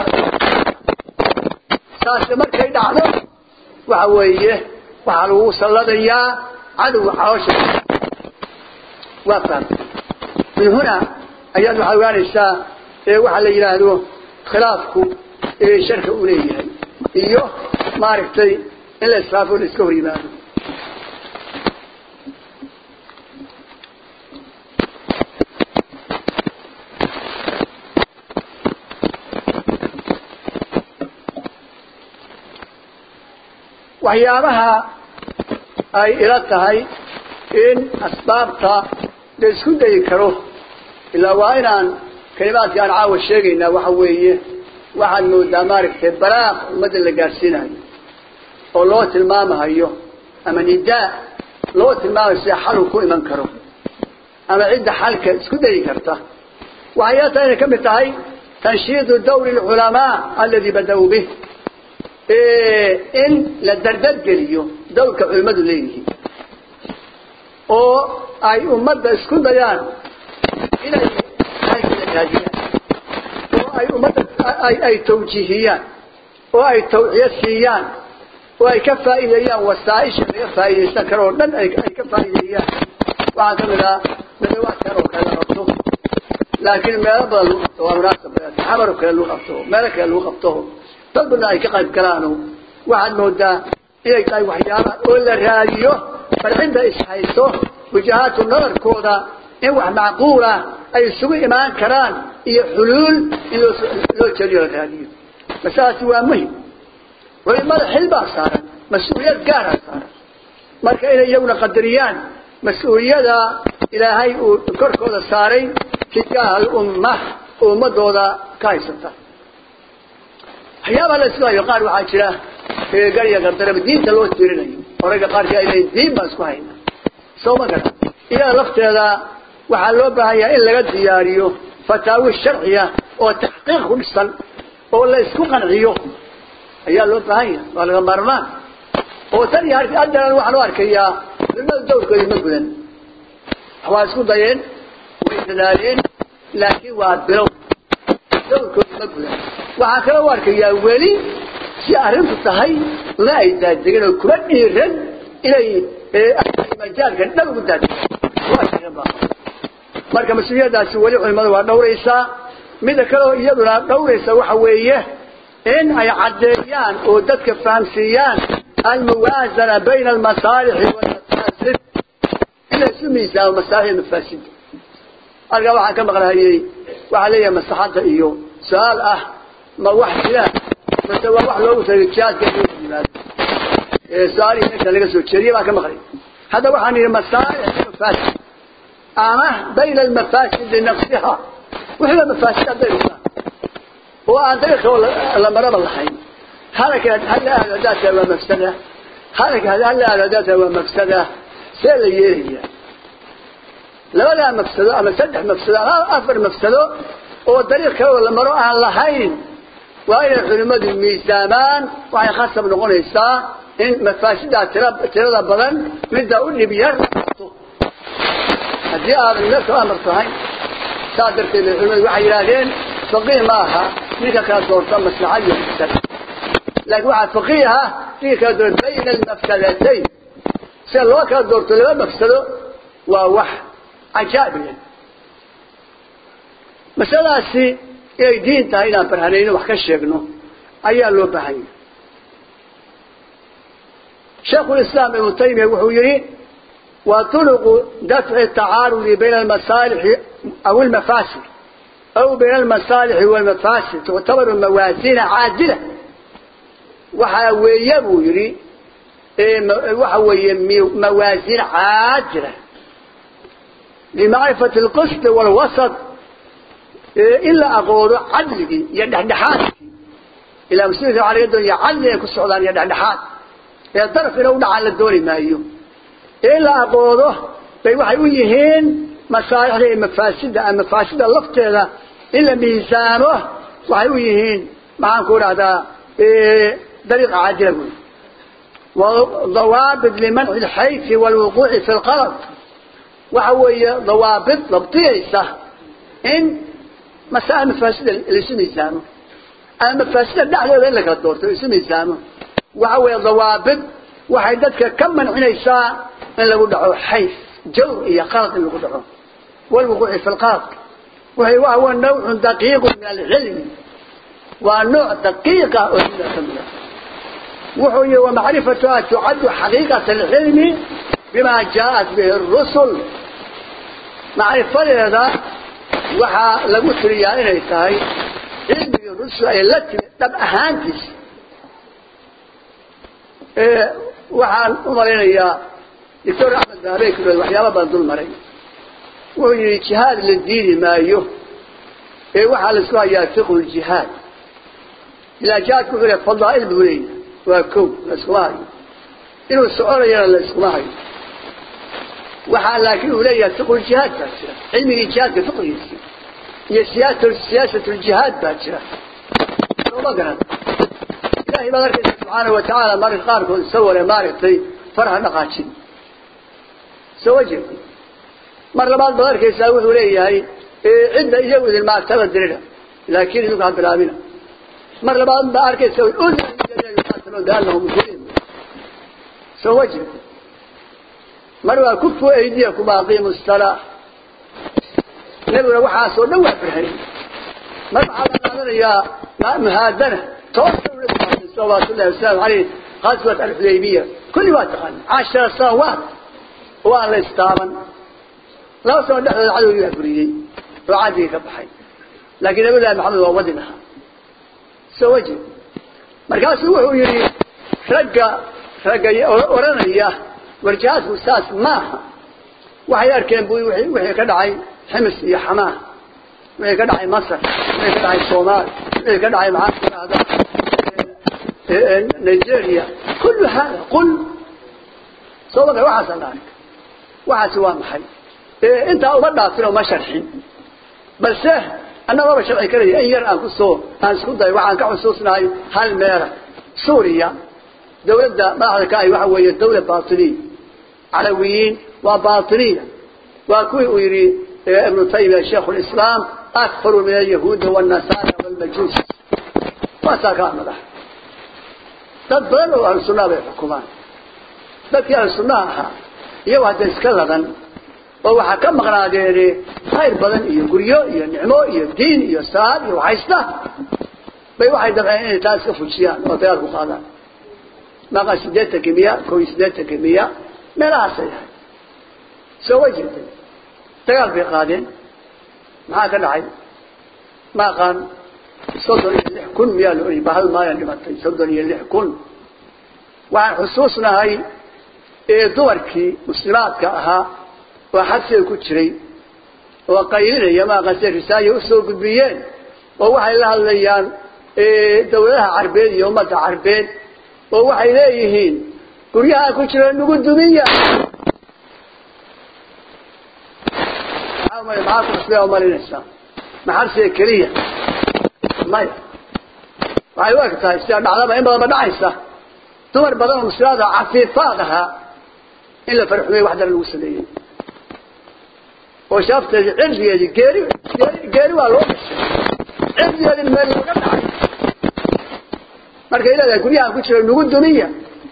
taasi markay dhacdo waxa weeye waxaa lagu salladayaa cadowga caloosha waa fahmay min hunaa ayaad waxaad ogaanaysaa waxaa la yidhaahdo khilaafku sharka uu leeyahay iyo maaragtay in la israafo la iska hor yimaado waxyaabaha ay ila tahay in asbaabta la isku dayi karo ilaa waa inaan kalimaadka aan caawa sheegaynaa waxa weeye waxaad moodaa maaragtay balaaq ummadda la gaadhsiinayo oo loo tilmaamahayo ama nidaa loo tilmaamayo sida xal uu ku iman karo ama cidda xalka isku dayi karta waxay ila tahay inay ka mid tahay tanshiidu dawri alculamaa aladi bada-uu bih in la dardadgeliyo dawrka culimmadu leeyihiin oo ay ummadda isku dayaan inay raadiyaan oo ay ummadda ay tawjiihiyaan oo ay tawciyo siiyaan oo ay ka faa'iideeyaan wasaaisha laga faa'iidaysan karo oo dhan ay ka faa'iideeyaan waxaa ka mid ah nadawaadkan oo kale la qabto laakiin meelo badan lagu qabto waa munaasab xamar oo kale lagu qabto meelo kale lagu qabto dad badan ay ka qayb galaano waxaad moodaa inay tahay waxyaalaha oo la raadiyo bal cidda ishayso wajahaatu nadarkooda in wax macquula ay isugu imaan karaan iyo xuluul in loo loo jeliyo la raadiyo masaladaasi waa muhim culimada xil baa saaran mas-uuliyad gaaraa saaran marka inay iyaguna qadariyaan mas-uuliyada ilaahay uu korkooda saaray tijaaha alumma ummadooda ka haysata waxyaabaha la isku hayo qaar waxaa jira gariga gardaraba diinta loo tirinayo orayga qaarkii ay leeyiin diin baan isku hayna soo ma garan iyada lafteeda waxaa loo baahan yahay in laga diyaariyo fataawi sharciya oo taxqiiq ku dhisan oo la isku qanciyo ayaa loo baahan yahay waa laga maarmaan oo tan iyo haddeeran waxaan u arkayaa culimada dawrkoodii ma gudan waa isku dayeen way dadaaleen laakiin waa bilow dawrkoodii ma gudan waxaa kale u arkayaa weli si arrintu tahay la ay daadegen oo kuma dhiiran inay majaalka dhab ugu daadegen marka mas-uuliyadaasi weli culimadu waa dhawraysaa mida kaleo iyaduna dhawraysa waxa weeye in ay caddeeyaan oo dadka fahamsiiyaan almuwaazana bayna almasaalixi walmafaasid in la isu miisaamo masaalix mafaasid halkaa waxaan ka maqlahayey waxaa leeyahay maslaxadda iyo su-aal ah ma wax jira mase waa wax loogu tagay jihaadka in loo yimaado su-aalihii meesha laga soo jeediyey baan ka maqlay hadda waxaan yidhi masaalix mafaasid ama bayna almafaasidi nafsiha wixiiba mafaasid hadday dhigtaan oo aan dariiqa la maraba lahayn halakaad hala aado haddaad tahay waa mafsada halakaad hala aado haddaad tahay waa mafsada see la yeelaya labadaa mafsado ama saddex mafsado ama afar mafsado oo dariiq kale oo la maro aan lahayn waa inay culimmadu miisaamaan waxay khasab noqonaysaa in mafaasidaa tira tirada badan midda u dhib yar qabto haddii aadan meelka amar tahay saa darteed bay culimadu waxay yidhaahdeen faqiih ma aha ninka kala doorta maslaxa iyo mafsada laakiin waxaa faqiiha ninka kala doorta bayna almafsadatayn sida loo kala doorto laba mafsado waa wax cajaa'ib masaladaasi inay diin tahay inaan barhanayno wax ka sheegno ayaa loo baahan yahay shaekhulislaam ibnu taymiya wuxuu yihi wa turuqu dafci tacaarudi bayna almasaalixi aw almafaasid aw bayna almasaalixi walmafaasid tuctabaru mawaasina caadila waxaa weeye buu yihi waxa weeye mawaasin caadila limacrifati alqisd walwasat in la aqoono cadligii iyo dhexdhexaadkii ilaa muslimka waxaa laga doonaya cadli inay ku socdaan iyo dhexdhexaad ee daraf ina u dhacaan la dooni maayo in la aqoodo bay waxay u yihiin masaalixda iyo mafaasida ama mafaasida lafteeda in la miisaamo waxay u yihiin maxaan ku dhahdaa dariiqa caadila wey وضوابط لمنع الحيف والوقوع في القلب وحوي ضوابط ضبطية إن مسائل مفاسدة الاسم يسامه المفاسدة دعوة لك الدور الاسم يسامه وحوي ضوابط وحيدتك كم من عنيساء من لو دعوا حيف جو إيا قلط اللي دعوا والوقوع في القلب وهي وهو نوع دقيق من العلم ونوع دقيقة من العلم وحي ومعرفتها تعد حقيقة العلم بما جاءت به الرسل معرفة هذا وحا لقلت لي إني تاي علم الرسل أي التي طب أهانتس إيه وحا أمرين يا دكتور أحمد ذهبي كله وحيابا بندول مرين وهي اجتهاد للدين ما يه إيه وحا لسوا ياتقوا الجهاد إذا جاءت كفر فضائل بوليه waa kow la iskuma hayo inuu soconayana la iskuma hayo waxaa laakiin uu leeyahay fiqhu jihaad baa jira cilmigii jihaadka fiqhigiisi iyo siyaasa siyaasatu ljihaad baa jira sooma garan ilaahay baad arkaysa subxaana wa tacaala marka qaarkood isagoo le maaragtay farha dhaqaajin soo wajeed mar labaad baad arkaysaa wuxuu leeyahay cidda iyagu idin maagtaba dirida laakiin idinku ha bilaabina mar labaad baa arkaysa بأنهم مسلمين سو وجه مروا كفوا أيديكم أقيموا الصلاة نبغى وحاسوا نوع فرحين مروا على يا مهادنة توصلوا للرسول صلى الله عليه وسلم عليه غزوة الحديبية كل وقت غنى عشر سنوات وأهل استاما لو سوى نحن العدو يأكلي وعادي كبحي لكن نبي الله محمد وودنها سو وجه markaasuu wuxuu yidhi ragga ragga oranaya warjihaadku saas maaha waxay arkeen bu wixii ka dhacay ximis iyo xamaah wixii ka dhacay masar wixii ka dhacay soomaali wixii ka dhacay maxaa tidahda nigeria kullu hada qul soo wada waxaasaan arka waxaasi waa maxay intaa uma dhaafin oo ma sharxin balse annagooba sharci karaya in yar aan kusoo aan isku dayo waxaan ka xusuusnahay hal meela suuriya dawladda madaxda ka ahi waxa weeye dawla batiniya calawiyiin waa batiniya waa kuwii uu yidhi ibnu taymiya shaikhu lislaam akfaru min alyahuudi wاnasara wاlmajuus waasaa kaa madax dad badan oo ahlu sunnaha bay xukumaan dadkii ahlu sunnaha ahaa iyago hadda iska ladan oo waxaa ka maqnaadeene khayr badan iyo guryo iyo nicmo iyo diin iyo salaad iyo waxaysta bay waxay dabceen inay taa iska fujiyaan oo dagaal ku qaadaan maqa sideetanki miya kow iyo sideetanki miya meelahaasay ahay soo way jirtay dagaal bay qaadeen maxaa ka dhacay ma aqaan soddon iyo lix kun miyaa la oyi ba hal maalin dhimatay soddon iyo lix kun waxaan xusuusnahay ee dumarkii muslimaadka ahaa oo xabsiga ku jiray oo qaylinaya maaqase risaaya usoo gudbiyeen oo waxay la hadlayaan dawladaha carbeed iyo ummadda carbeed oo waxay leeyihiin guryaha ku jira nagu dumiya maxaa kuxusbaa umalinaysaa maxabsiga keliya maya waxay u eg tahay sida dhacdaba in badanba dhacaysa dumar badan oo muslimaad ah cafiifaad ahaa in la farxumey wax dara lagu sameeyey oo shaafteedii cirdigeedii geeri geeri waa loo dhashay cirdigeedii meel laga dhacay markay leedahay guryahan ku jira nagu dumiya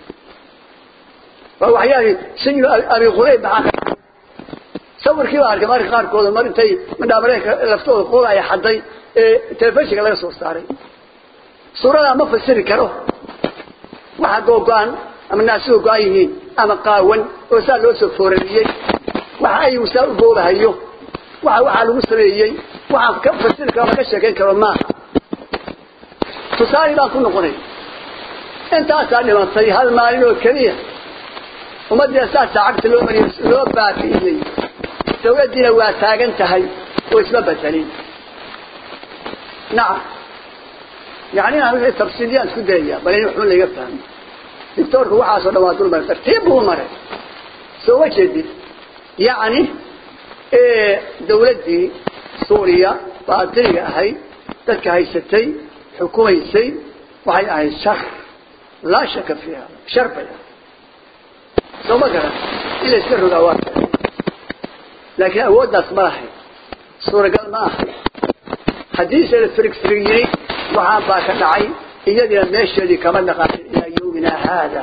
waa waxyaali sijnu abi qurayb maxaa ka dhacay sawirkii baa arkay marka qaarkooda mar intay madhaamareenka laftooda qooda ay xaday ee telefishinka laga soo saaray suuradaa ma fasiri karo waxa googo-an ama naasuhu go-an yihiin ama qaawan oo saa loo soo foorariyey waxa aygu saa u boobahayo waxa waxaa lagu sameeyey waxaan ka fasiri karo ama ka sheekayn karo maaha tusaale baan ku noqonay intaasaa dhimatay hal maalin oo keliya ummaddiina saasaa cagta loo mariyo loo baabi'iyey dawladdiina waa taagan tahay oo isma bedelin nacam yani inaan wixii tafsiiliyaan isku dayaya bal in waxba laga fahmo doctoorku waxaasoo dhan waa dul maray tartiib buu maray soo ma jeedid yacni dawladdii suuriya baatiniga ahayd dadka haysatay xukumaysay waxay ahayd shar laa shaka fiiha shar bay ahayd soo ma garan in la iska rogaa waa laakiin awooddaas ma lahayd suuragal ma ahay haddiise la firig firig yiri waxaan baa ka dhacay iyadiina meesheedii kama dhaqaaqin ilaa yawmina haada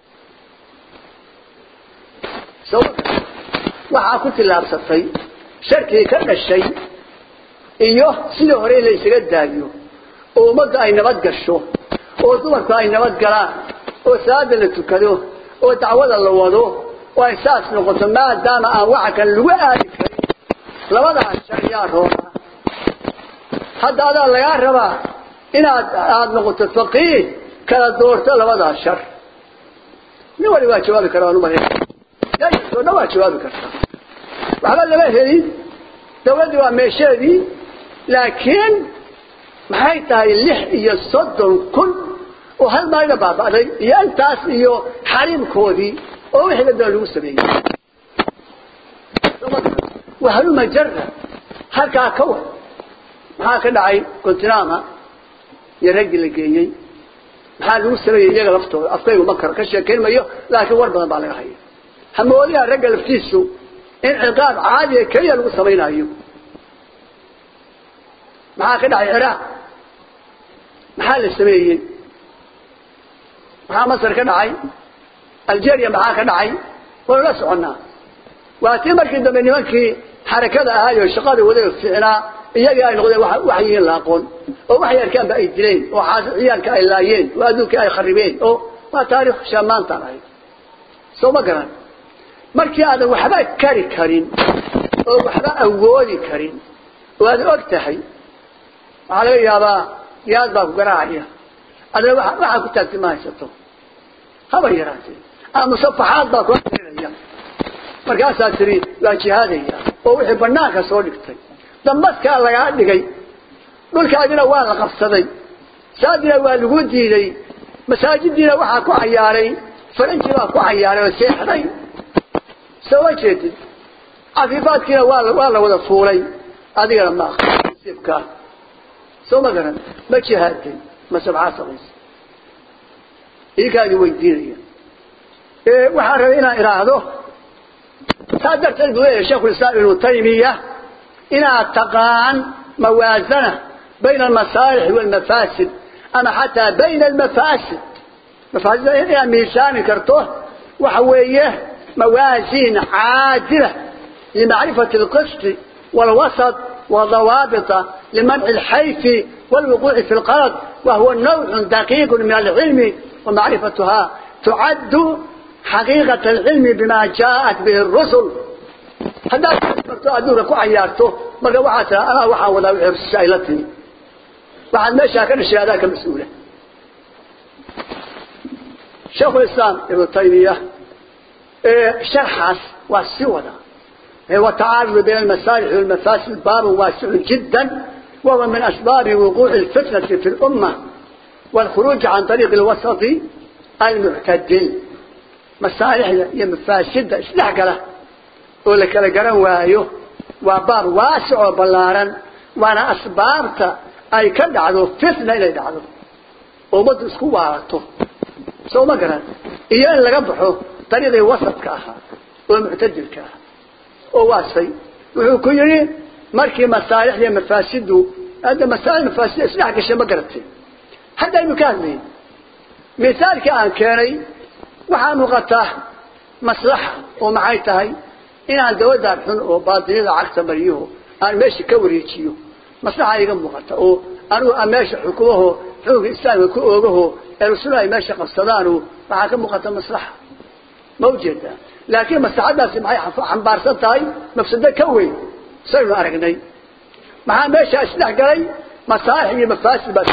soo ma garan waxaa ku tillaabsatay sharkii ka dhashay iyo sidii hore in la isaga daayo oo ummadda ay nabad gasho oo dumarku ay nabad galaan oo salaada la tukado oo dacwada la wado oo ay saas noqoto maadaama aan waxa kale lagu aadi karin labadaas shar yaa roona hadda adaa lagaa rabaa inaad aada noqoto faqiih kala doorto labadaas shar nin wali waa jawaabi kara waan umaleya oo dhan waa jawaabi kartaa waxba lama helin dawladdii waa meesheedii laakiin maxay tahay lix iyo soddon kun oo hal maalina baaba'day iyo intaas iyo xariimkoodii oo wixii badala lagu sameeyey wahaluma jara halkaa ka war maxaa ka dhacay continama iyo raggii la geeyey maxaa lagu sameeyey iyaga laftooda afkaygu ma karo ka sheekayn mayo laakiin war badan baa laga haya hamoodiha ragga laftiisu in ciqaab caadiya keliya lagu samaynayo maxaa ka dhacay ciraaq maxaa la sameeyey maxaa masar ka dhacay algeria maxaa ka dhacay waynu la soconnaa waa tii markii dambe nimankii xarakada ahaayo shaqada wadaga fiicnaa iyagii ay noqdeen wax yihiin la aqoon oo waxay arkaanba ay dileen oo ciyaalka ay laayeen oo adduunkii ay kharibeen oo waa taarikh shaamaantaan ahayd soo ma garan markii aadan waxba kari karin oo waxba awoodi karin oo aad og tahay waxaa laga yaabaa yaad baa ku garaacaya adana waxaa ku taagti ma haysato haba yaraatee ama musafaxaad baa kula tirinaya fiirinaya markaasaa tiri waa jihaadaya oo wixii banaanka soo dhigtay dambaskaa lagaa dhigay dhulkaadina waa la qabsaday saadina waa lagu diiday masaajidiina waxaa ku cayaaray faranji baa ku cayaaray oo seexday soo ma jeedid cafiifaadkiina waa waa la wada fuulay adigana ma aqsibkaa soo ma garan ma jihaaday mase maxaa samaysa idinkaadi weydiinaya waxaan rabay inaan idhaahdo saa darteed buu leeyahay sheikhulislaam ibnu taymiya inaad taqaan mawaazana bayna almasaalix waalmafaasid ama xataa bayna almafaasid mafaasid inaad miisaami karto waxa weeye موازين عادلة لمعرفة القسط والوسط والضوابط لمنع الحيف والوقوع في القرض وهو نوع دقيق من العلم ومعرفتها تعد حقيقة العلم بما جاءت به الرسل هذا أدورك وعيارته مرة وحاسة أنا وحاول أعرف سائلتني وحد ما شاكر الشيء هذاك مسؤولة شيخ الإسلام ابن تيمية شرحس والسودة هو تعارض بين المصالح والمفاسد باب واسع جدا وهو من أسباب وقوع الفتنة في الأمة والخروج عن طريق الوسط المعتدل مصالح هي مفاسد إصلاح له ولا كلا جران وايو وباب واسع وبلارا وانا أسبابته أي كد عدو فتنة إلى عدو وبد اسكوارته سو ما قران إياه اللي قبحه طريقي وسط كاها ومعتدل كاها وواسي وحو كيري مركي مصالح لي مفاسد هذا مصالح مفاسد إصلاح كشي ما قرأتي هذا المكان مثال كان كاني waxaan u qataa maslaxa oo maxay tahay inaan dawladda xun oo baadilada cagta mariyo aan meesha ka wareejiyo maslaxa iga muuqata oo anigu aan meesha xukumaho xoogga islaamka ku oogaho ee rasuul ay meesha qabsadaan waxaa ka muuqata maslaxa ma ujeeda laakiin maslaxadaasi maxay xambaarsan tahay mafsado ka weyn saynu aragnay maxaa meesha isdhex galay masaalix iyo mafaasid baa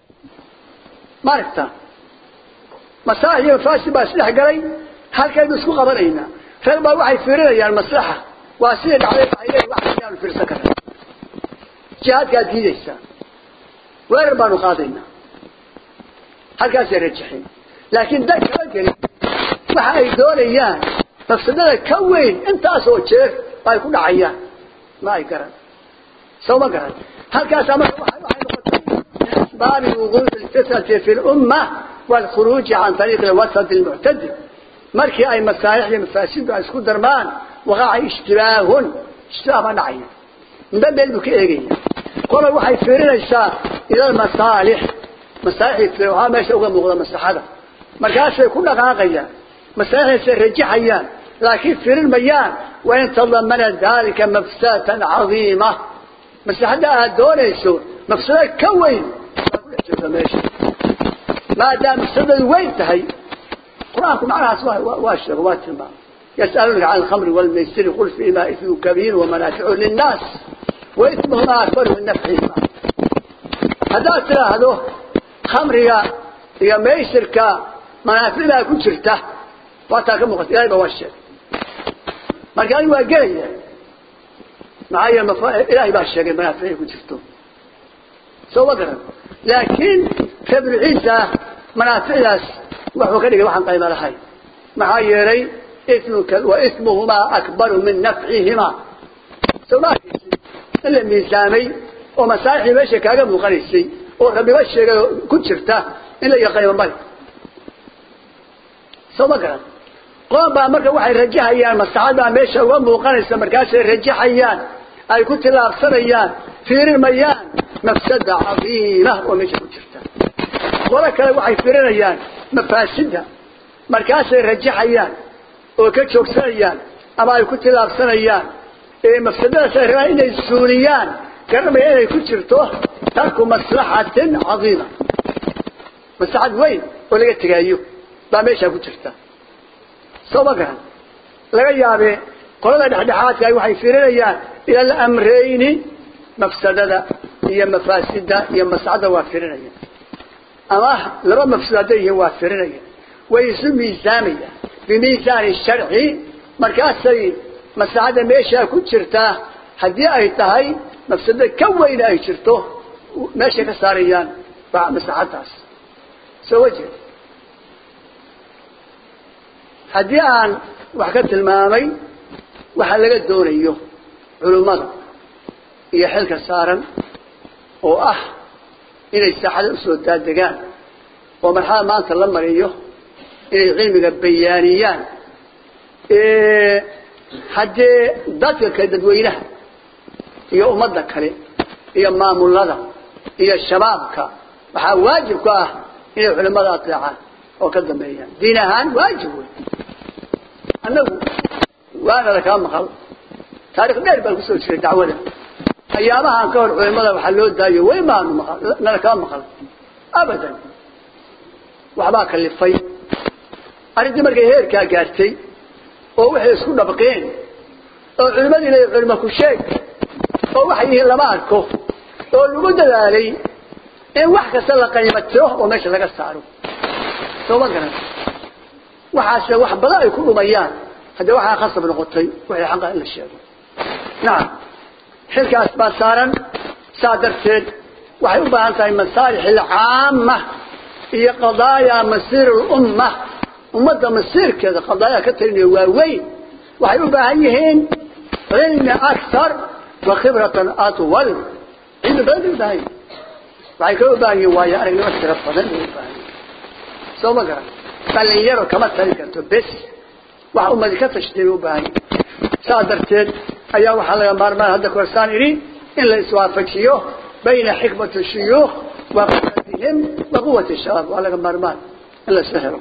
ma aragtaa masaalix iyo mafaasid baa isdhex galay halkaynu isku qabanaynaa rag baa waxay fiirinayaan maslaxa waa sidii dhacday waxay leeyihin wax ayaanu fiirsan karnaa jihaadkaad diidaysaa weerar baanu qaadaynaa halkaasay rajaxeen laakiin dan kala gelin waxa ay doonayaan mafsadada ka weyn intaasoo jeer ay ku dhacayaan ma ay garan soo ma garan halkaasaa marka waxay noqotay min asbaabi wuquuci alfitnati fi lumma والخروج عن طريق الوسط المعتدل مركي أي مصالح لمفاسد اسكو درمان وقع اشتباه اشتباه نعيا من بلبك ايجي قول وحي فيرين الشاء إلى المصالح مصالح يفلوها ما يشوغا مغضى مصلحة مركاس يكون غاقيا مصالح يسرجحيا لكن فيرين ميان وإن تضمن ذلك مفسدة عظيمة مصلحة دون يسور مفسدة كوين ماشي ما دام السبب وين تهي قرآنكم معناها سواء واشر واتما يسألونك عن الخمر والميسر قل فيما إثم كبير ومنافع للناس وإثمهما أكبر من نفعهما هذا ترى هذا خمر يا يا ميسر كا منافع لا كنت شرته واتاك مغت إلهي بواشر ما كان يواجهي معايا مفا... إلهي باشر منافع كنت شرته سوى قرن لكن كبر عيسى منافعاس وحو كدغ waxan qayb lahayn maxaa yeelay ismuka wa ismuhuma akbar min naf'ihima sabaki illa miisaamay oo masaaxi meesha kaaga muuqanaysay oo rabbi ba sheegay ku jirta in la yaqaan bal sabaka qoomba marka waxay rajahayaan masaxada meesha uga muuqanaysa markaas ay rajahayaan ay ku tilaabsanayaan fiirimayaan mafsada cadiima oo meesha ku jirta qola kale waxay firinayaan mafaasidda markaasay rajaxayaan oo ka joogsanayaan ama ay ku tilaabsanayaan ee mafsadadaas ay rabaan inay suuliyaan garanaya inay ku jirto tarku maslaxatin cadiima maslaxad weyn oo laga tegaayo baa meeshaa ku jirta soo ma garan laga yaabee qolada dhexdhexaadka waxay firinayaan ila alamrayni mafsadada iyo mafaasidda iyo maslaxadda waa firinayaan أما لما مفسدين وافرين ويسمى ميزانية بميزان الشرع markaasay maslaxadda meeshaa ku jirtaa haddii ay tahay mafsado ka weyna ay jirto meeshay ka saarayaan waa maslaxaddaas soo wajeed haddii aan wax ka tilmaamay waxa laga doonayo culummada iyo xilka saaran oo ah inay saaxada usoo daadegaan oo marxalada maanta la mariyo inay cilmiga bayaaniyaan haddee dadka kale dadweynaha iyo ummadda kale iyo maamulada iyo shabaabka waxaa waajib ku ah inay culimada adeecaan oo ka dambeeyaan diin ahaan waajib wey annagu waana lakaa maqal taarikh dheer baan kusoo jiray dacwada ayaamahan ka hor culimada waxaa loo daayo way maanu maqal nala kaa maqal abadan waxbaa kalifay arrintii markay heerkaa gaartay oo waxay isku dhabqeen oo culimadiina culimo ku sheeg oo waxay yihiin lama arko oo lagu dadaalay in wax kasta la qaymatiro oo meesha laga saaro soo ma garan waxaase wax badan ay ku dhumayaan haddee waxaa khasab noqotay waxay xaqa in la sheego nacam xilkaas baa saaran saa darteed waxay u baahan tahay masaalix alcaama iyo qadaaya masiir lumma ummadda masiirkeeda qadaaya ka talinaya waaweyn waxay u baahan yihiin cilmi akar wa khibratan atwal cilmi badan bay u baahan yihin waxay kala u baahan yihin waayo aragnimo tiro badan bay u baahan yihin soo ma garan dhalinyaro kama tali karto bes wax ummadi ka tashtay bay u baahan yihin saa darteed ayaa waxaa laga maarmaan hadda korsaan idhi in la iswaafajiyo bayna xikmati shuyuukh wa quwatihim wa quwati shabaab waa laga maarmaan in la isla helo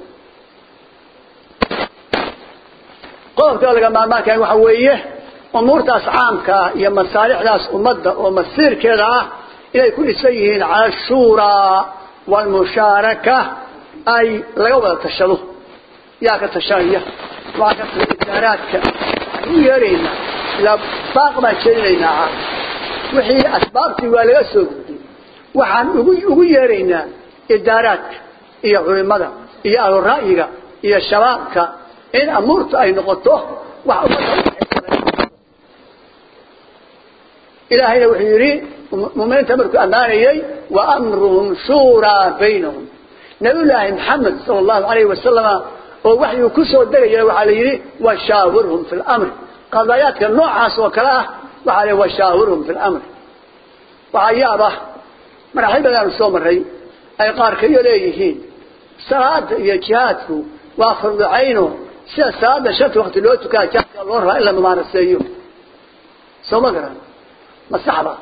qodobka laga maarmaanka waxa weeye umuurtaas caamkaa iyo masaalixdaas ummadda oo masiirkeeda ah inay ku dhisan yihiin cala ashuuraa waalmushaaraka ay laga wada tashado yaa ka tashanaya waxaa ka taa idaaraadka waxaan u yeeraynaa ilaa baaq baan jeedinaynaa wixii asbaabtii waa laga soo gudbay waxaan ugu ugu yeeraynaa idaaraadka iyo culimada iyo ahlu ra'yiga iyo shabaabka in amuurtu ay noqoto wax ummadda ilaahayna wuxuu yidhi muminiinta markuu ammaanayey wa amruhum shuuraa baynahum nabiyullaahi maxamed sala allahu alayhi wasalama oo waxyuu ku soo degaya waxaa la yidhi washaawirhum fi lamri qadaayaadka noocaas oo kale ah waxaa la washaawirhum fi lamri waxaa yaab ah maraaxil badaanu soo maray ay qaar kaiyo leeyihiin salaada iyo jihaadku waa fardu cayno sida salaada shanta wakti loo tukaa jihaadka loo rabaa in la mumaaraseeyo soo ma garan ma saxba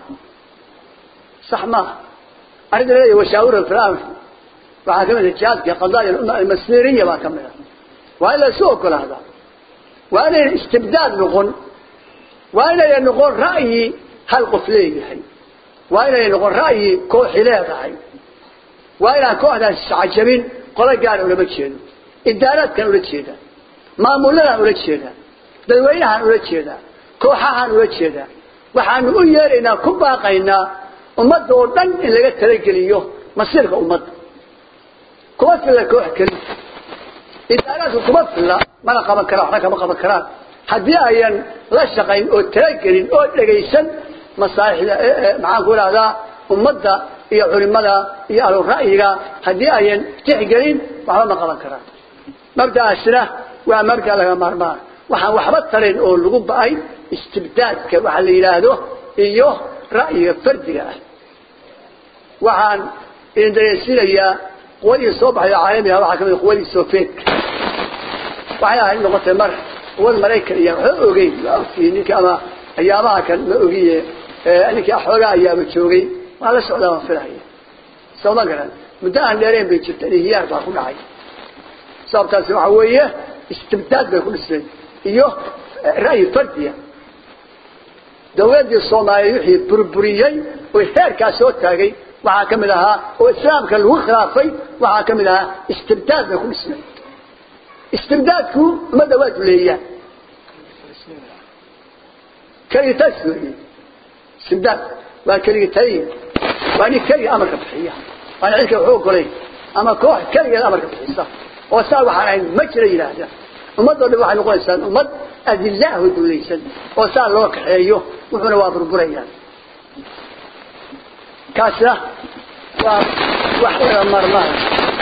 sax maaha arrinta leeyahy washaawirhum fi lamri waxaa ka mid ah jihaadka qadaaya umma almasiriya baa ka mid ah waa in la isu ogolaadaa waa inayna istibdaad noqon waa inayna noqon ra'yi hal qof leeyahay waa inayna noqon ra'yi kooxi leedahay waa inaan kooxdaas iscajabin qolo gaara ulama jeedo idaaraadkan ula jeedaa maamuladaan ula jeedaa dadweynahaan ula jeedaa kooxahaan ula jeedaa waxaanu u yeeraynaa ku baaqaynaa ummadda oo dhan in laga talageliyo masiirka ummadda kuma filla koox keliya idaaraadku kuma filla mana qaban karaan waxna kama qaban karaan haddii ayan la shaqayn oo talagelin oo dhegaysan masaalixda maxaan ku idhahdaa ummadda iyo culimada iyo ahlu ra'yiga haddii ayan tixgelin waxba ma qaban karaan mabda'aasna waa mabda laga maarmaan waxaan waxba tarayn oo lagu ba'ay istibdaadka waxa la yidhaahdo iyo ra'yiga fardiga ah waxaan idin dareensiinayaa quwadii soo baxday caalamiga waxaa kamid quwadii soviyetka waxay ahayd noqotay mar quwad maraykan iyo waxba ogeyn ma ogtihiin ninka ama ayaamaha kan ma ogiye ninkii xoogaa ayaaba joogay waa la socdaa waan filahaya soo ma garan muddo aan dheereen bay jirta inhiyaar baa ku dhacay sababtaasi waxa weeye istibdaad bay ku dhisnay iyo ra'yi fardiya dawladdii soomaaliya wixii burburiyey oo heerkaa soo taagay waxaa ka mid ahaa oo islaamka lagu khilaafay waxaa ka mid ahaa istibdaad bay ku dhisnay istibdaadku ummadda waa duleeyaan keligitaas weeye istibdaad waa keligitayn waa nin keliga amarka bixiya waana cidka waxu ogolayn ama koox keligeed amarka bixisa oo saa waxaan ahayn ma jira yidhaahda ummadoo dhan waxay noqonaysaan ummad adilaahu dulaysan oo saa loo kaxeeyo wuxuuna waa burburayaan kaasna waa wax ila marmara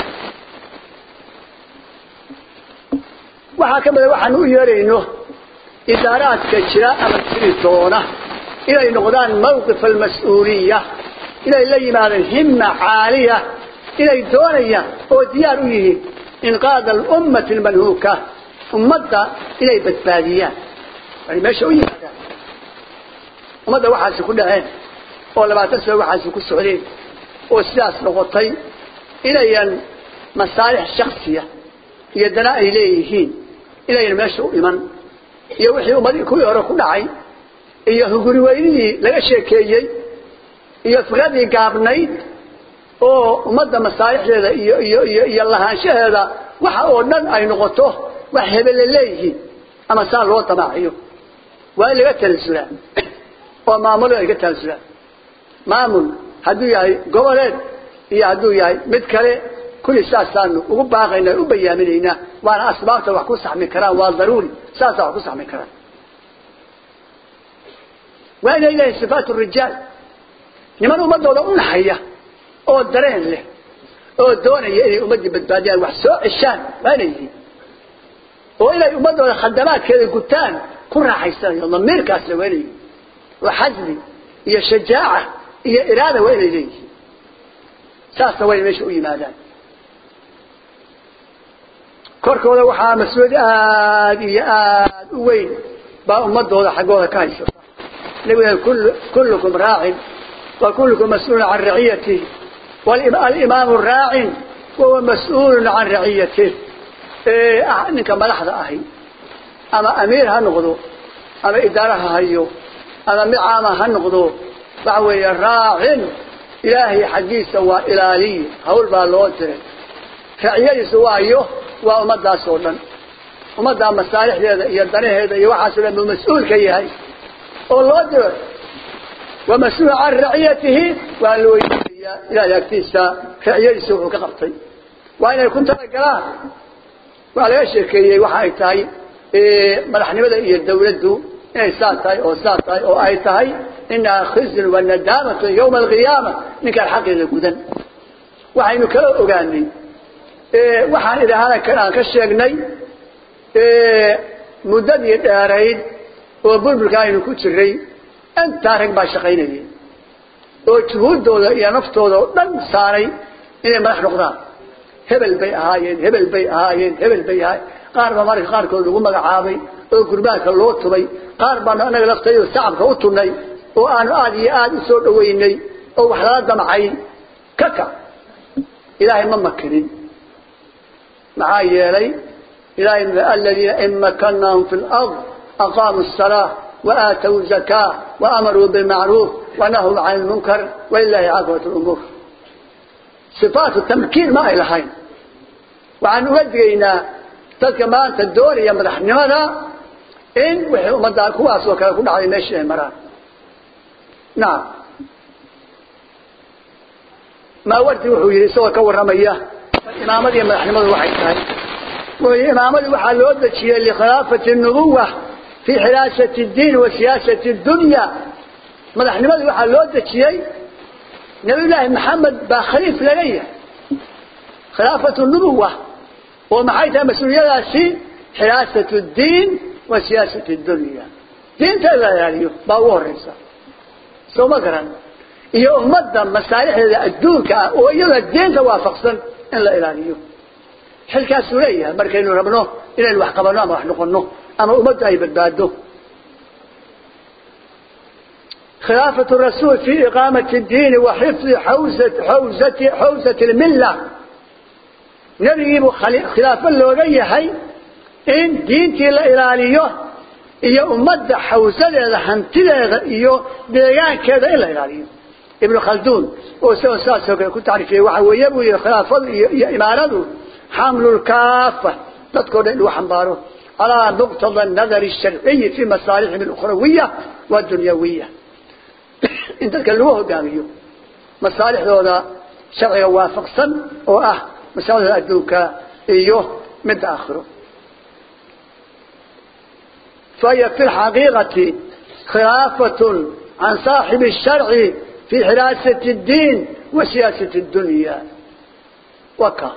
waxaa ka mida waxaan u yeerayno idaaraadka jira ama jiri doona inay noqdaan mawqif almas-uuliya inay la yimaadaan himma caaliya inay doonayaan oo diyaar u yihiin inqaada alummati almanhuuka ummadda inay badbaadiyaan ay meesha u yimaadaan ummadda waxaasi ku dhaceen oo labaatan sano waxaasi ku socdeen oo sidaas noqotay inayan masaalix shaksiya iyo dana ay leeyihiin inayan meesha u iman iyo wixii ummadii kuwii hore ku dhacay iyo huguri weynidii laga sheekeeyey iyo fikradii gaabnayd oo ummadda masaalixdeeda iyo iyo iyo iyo lahaanshaheeda waxa oo dhan ay noqoto wax hebelle leeyihiin ama saa loo damaaciyo waa in laga talasulaa oo maamulo ay ka talasulaan maamul hadduu yahay goboleed iyo hadduu yahay mid kale kulli saasaanu ugu baaqayna u bayaaminaynaa waana asbaabta wax ku saxmi karaan waa daruuri saasa wax ku saxmi karaan waa inay leeyihin sifaat rijaal niman ummadooda u naxaya oo dareen leh oo doonaya inay ummaddii badbaadiyaan wax soo ceshaan waa inay yihiin oo inay ummadooda khadamaadkeeda gutaan ku raaxaysanayo damiirkaasle waa inay yihiin oo xasbi iyo shajaaca iyo iraada waa inay leeyihiin saasna waa inay meesha u yimaadaan korkooda waxaa mas-uuliyad aada iyo aada u weyn baa ummadooda xaggooda ka haysata nabiga kullukum raacin wa kullukum mas-uulun can raciyatih walimaamu raacin wahuwa mas-uulun can raciyatih ninka madaxda ahi ama amiir ha noqdo ama idaara ha hayo ama mid caama ha noqdo waxa weeye raacin ilaahay xaggiisa waa ilaaliye hawl baa loo diray raciyadiisu waayo waa ummadaas oo dhan ummaddaa masaalixdeeda iyo danaheeda iyo waxaasoo dhan buu mas-uul ka yahay oo loo diro waa mas-uul can raciyatihi waa la weydiinayaa ilaahay agtiisa raciyadiisa wuxuu ka qabtay waa inay ku talagalaan waa laga sheekeeyey waxa ay tahay madaxnimada iyo dawladdu inay saa tahay oo saa tahay oo ay tahay inahaa khizyun wa nadaamatun yawma alqiyaama ninkaan xaqeeda gudan waxaynu kala ogaanay waxaan idhaahana kan aan ka sheegnay muddadii dheerayd oo bulbulka aynu ku jiray intaa rag baa shaqaynayay oo juhuuddooda iyo naftooda oo dhan saaray inay madax noqdaan hebel bay ahaayeen hebel bay ahaayeen hebel bay ahaayeen qaar baa marka qaarkood lagu magacaabay oo gurbaanka loo tubay qaar baanu anaga laftayda sacabka u tunay oo aanu aada iyo aada u soo dhaweynay oo wax lala damcay ka kac ilaahay ma makinin maxaa yeelay ilahay aladiina in makannaahum fi lard aqaamuu الsalaa waaatow zakaa waamaruu bilmacruuf wanahuu can lmunkar walilahi caaqibatu lumuur sifaatu tamkiin ma ay lahayn waxaan uga digaynaa dadka maanta doonaya madaxnimada in wixii ummadda kuwaas oo kale ku dhacday meeshii ay maraan nacam maawardi wuxuu yidhi isagoo ka warramaya imaamadii madaxnimadu waxay tahay wuxuu yidhi imaamadii waxaa loo dejiyey likhilaafati nubuwa fii xilaasati اdiin wa siyaasati اdunya madaxnimadii waxaa loo dejiyey nabiy llaahi maxamed baa khaliif laga yahay khilaafatu nubuwa oo maxay tahay mas-uuliyadaasi xilaasatu اdiin wa siyaasati اdunya diinta in la ilaaliyo baa ugu horeysa soo ma garan iyo ummadda masaalixdeeda adduunka ah oo iyada diinta waafaqsan in la ilaaliyo xilkaasuu leeyahay markaynu rabno inaynu wax qabanno ama wax noqono ama ummaddu ay badbaado khilaafatu rasuul fi iqaamati اdiini wa xifdi xawsati xawsati lmilla nebigiibuu khilaafo looga yahay in diintii la ilaaliyo iyo ummadda xawsadeeda hantideeda iyo deegaankeeda in la ilaaliyo ibnu khalduun oo isagoo saasoo kale ku tacriifiyey waxa weeye buu yihi khilaafadu iyo iyo imaaradu xamlulkaafa dadkao dhan in lagu xambaaro calaa muqtada nadari sharciyi fi masaalixihim alukhrawiya waadunyawiya in dadka lagu hogaamiyo masaalixdooda sharciga waafaqsan oo ah masaalixdooda adduunka iyo midda aakhiro فهي في الحقيقة خلافة عن صاحب الشرع في حراسة الدين وسياسة الدنيا وكا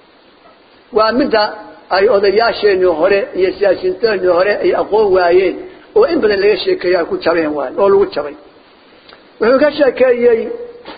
ومدى أي أضياشين هوري هي سياسيين هوري أي أقوى وايين وإن بدن لغا شيكيا كو جابين وان أو لغو جابين وحو كشيكيي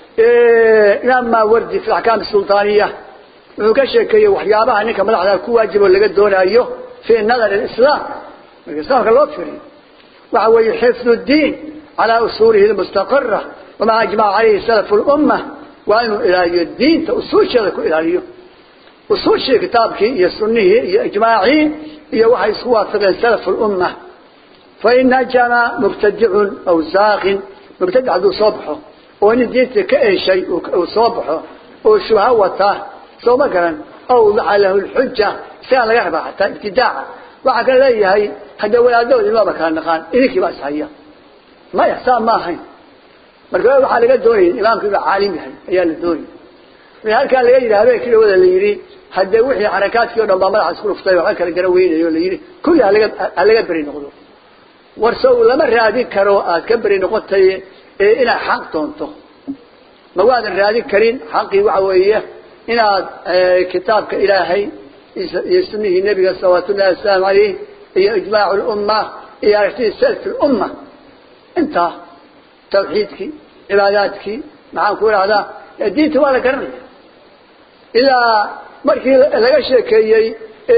لما وردي في الأحكام السلطانية وحو كشيكيي وحيابها نكا مدحدا كو واجب لغا دونايو في نظر الإسلام الإسلام كان لوفري وهو حفظ الدين على أصوله المستقرة وما أجمع عليه سلف الأمة وأنه إلهي الدين تأصول شيء إلهيه أصول شيء كتابك هي سنه هي إجماعي هي وحي سوافق سلف الأمة فإن جمع مبتدع أو زاغ مبتدع ذو صبحه وإن الدين كأي شيء أو صبحه أو شهوته سو مثلا أوضع له الحجة سأل يحبه حتى ابتداعه وحكا ليه هذا ولادود ما بكان نقان إذيك بس هيا ما يحسان ما هين marka waxa laga doonay imaamku inuu caalim yahay ayaa la doonay ee halka laga yiraahdo kii wada la yiri hadda wixii harakaadkii oo dhan baa madaxa isku dhuftay waxa kala gara weynayo la yiri kulli halaga halaga bari noqdo warso lama raadi karo aad ka bari noqotay ee ina xaq doonto ma waadan raadi karin xaqi waxa weeye inaad kitaabka ilaahay iyo sunnihi nabiga sallallahu alayhi wasallam iyo ijmaac umma iyo aragtida salaf umma inta توحيدك عباداتك معان كل هذا الدين تبارك كرني إذا مركي لقى شيء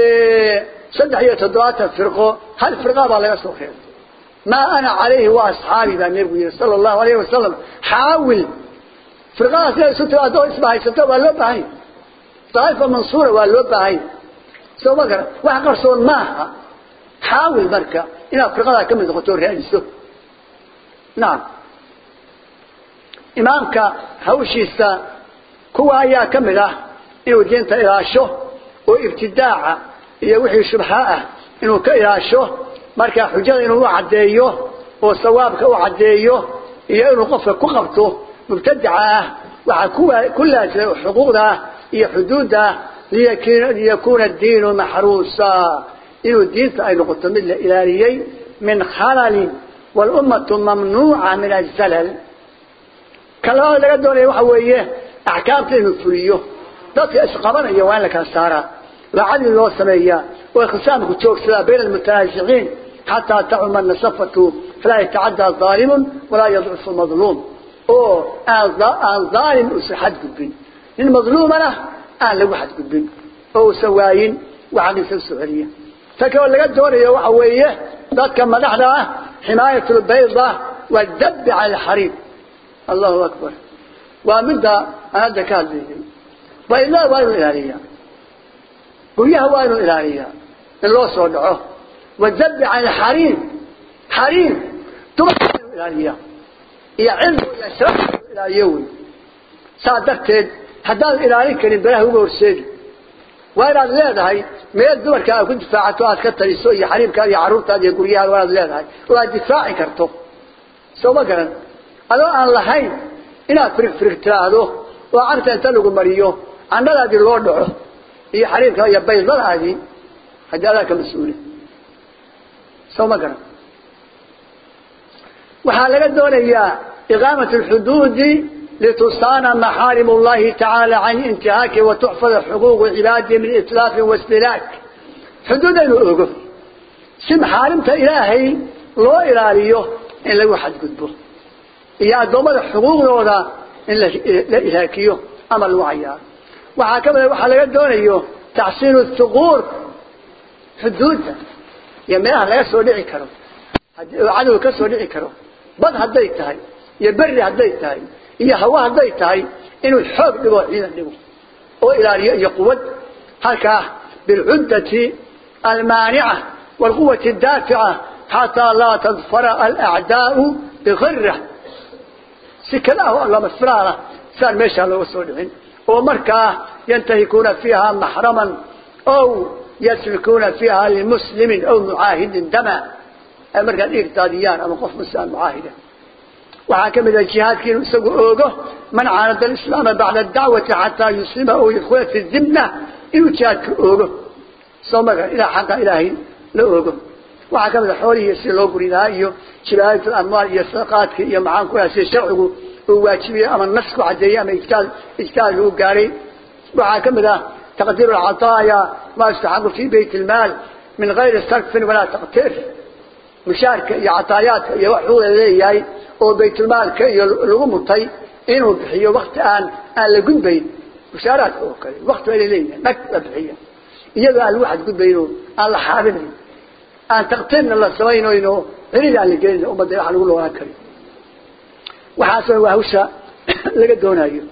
صدح يتضوات فرقه هل فرقه بالله يصلح خير ما أنا عليه وأصحابي بأن النبي صلى الله عليه وسلم حاول فرقه سيئة ستة أدوه اسمها ستة واللوبة هاي طائفة منصورة واللوبة هاي سوى بكرة وحقر صون ماها حاول مركة إلى فرقه كم دخطور رئيسه نعم imaamka hawshiisa kuwa ayaa ka mid ah inuu diinta ilaasho oo ibtidaaca iyo wixii shubha ah inuu ka ilaasho marka xujada inuu u caddeeyo oo sawaabka u caddeeyo iyo inuu qofka ku qabto mubtadaca ah waxaa ku laazimay xuquuqda iyo xuduudda liyakuuna diinu maxruusa inuu diinta ay noqoto mid la ilaaliyey min khalalin walummatu mamnuuca min azalal كلام لقى دوني وحويه أحكام تنه فليه ذات إسقامنا وين لك السارة لعل الله سمية وخسامك تشوك سلا بين المتنازعين حتى تعم النصفة فلا يتعدى ظالم ولا يضعف المظلوم أو أن ظالم أسحد قبين المظلوم أنا أنا لو حد قبين أو سواين وعن السعودية فكوا لقى دوني وحويه ذات كما نحن حماية البيضة والذب على الحريم الله أكبر ومدى هذا كان ذي وإلا وين الإلهية وياه وين الإلهية الله صدعه والذب عن الحريم حريم تبقى الإلهية يا علم يا شرف الإلهيوي صادقت هذا الإلهي كان بله هو ورسيد وين هذا هاي ما الدور كان كنت فاعتوا أتكتر يسوي حريم كان يعرف هذه يقوليها ولا هذا هاي ولا دفاعي كرتو سو ما كان adoo aan lahayn inaad firig firig tiraahdo oo carta inta lagu mariyo candhadaadii loo dhaco iyo xariirka iyo baydadaadii haddii adaa ka mas-uuli soo ma garan waxaa laga doonayaa iqaamat alxuduudi litusana maxaarim allahi tacaala can intihaaki watuxfada xuquuqu cibaadihi min itlaafin wastilaak xuduud aynu ogo si maxaarimta ilaahay loo ilaaliyo in lagu xadgudbo iyo addoommada xuquuqdooda in la ilaakiyo ama lagu cayaaro waxaa ka mid waxaa laga doonayo tacsiinu thuquur xuduudda iyo meelaha laga soo dhici karo oo cadow ka soo dhici karo bad hadday tahay iyo berri hadday tahay iyo hawa hadday tahay inuu xoog dhigo ciidan dhigo oo ilaaliyo iyo quwad halkaa bilcuddati almaanica waalquwati addaafica xataa laa tadfara alacdaau bikirah si kale ah lama filaana saan meeshaa looga soo dhicin oo markaa yantahikuuna fiiha maxraman ow yasfikuuna fiiha limuslimin aw mucaahidin dama ay markaa dhiig daadiyaan ama qof muslim mucaahida waxaa ka mid ah jihaadkii inuu isagu oogo man caanada alislaama bacda adacwati xataa yuslima oo yadkhula fi dimna inuu jihaadka oogo soo marka ilaa xaqa ilaahay la oogo waxaa ka mid a xoolihii sida loo guri lahaa iyo jibaayat amwaal iyo sadaqaadka iyo maxaan ku sida sharcigu uu waajibiyey ama nas ku cadeeyey ama ijtaad ijtaad lagu gaaray waxaa ka mid ah taqdiiru alcataaya ma yustaxaqu fi bayt ilmaal min gayri sarfin walaa taqtir mushaarka iyo cataayaadka iyo wax xuuda leeyahay oo baytulmaalka iyo lagu mutay inuu bixiyo wakti aan aan la gudbayn mushaaraadka oo kale wakti waa leeyahay nag la bixiya iyadoo aan lagu xadgudbayno aan la xaabinayn aan taqtiirna la samaynayno cilid aan la gelin ummadda wax lagu loogaan karin waxaasoo waa hawsha laga doonayo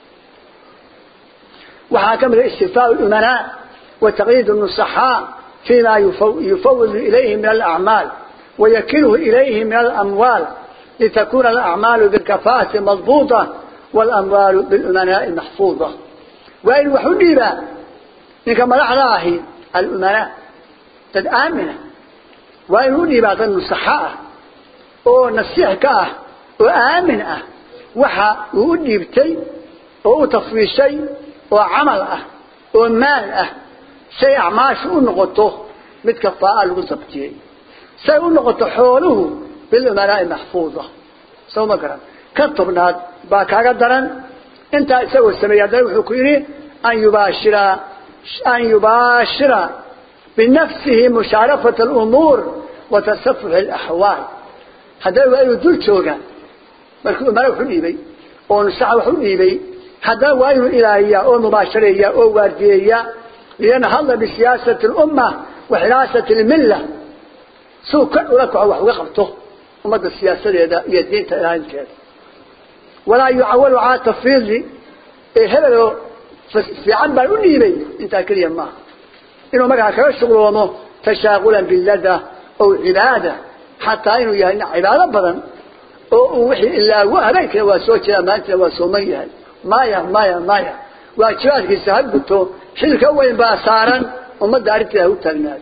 waxaa ka mid a istifaa umanaa wa taqyiid nusaxaa فيما يفوض إليه من الأعمال ويكله إليه من الأموال لتكون الأعمال بالكفاءة مضبوطة والأموال بالأمناء محفوظة وإن وحديبا إنك ملعناه الأمناء تد آمنة وإن وحديبا تد نصحاء أو نصيحك وآمنة وحا وحديبتي أو تفويشي وعمل ومال say acmaashu u noqoto mid kafaa lagu sabtiyey say u noqoto xooluhu bilumanaa'i maxfuuda soo ma garan ka tobnaad baa kaaga daran intaa isagoo sameeyey haddana wuxuu ku yidhi an yubaashira an yubaashira binafsihi mushaarafata alumuur wa tasafuxi alaxwaal haddana waa inuu dul jooga markii umana wax u dhiibay oo nusaxa wax u dhiibay haddana waa inuu ilaahiyaa oo mubaashareeya oo waardiyeeya لينهض بسياسة الأمة وحراسة الملة سوء كل لك وقفته ومدى السياسة هي الدين تألهين كذا ولا يعول على تفريض هذا في عبا الأنيبي انت كريم ما إنه مقع كرشغل ومه تشاغلا باللدى أو عبادة حتى إنه يعني عبادة بدن ووحي إلا وهبيك وسوك أمانك وسوميها مايا مايا مايا waajibaadkiisa ha guto xilka weyn baa saaran ummadda arrinteeda u taagnaado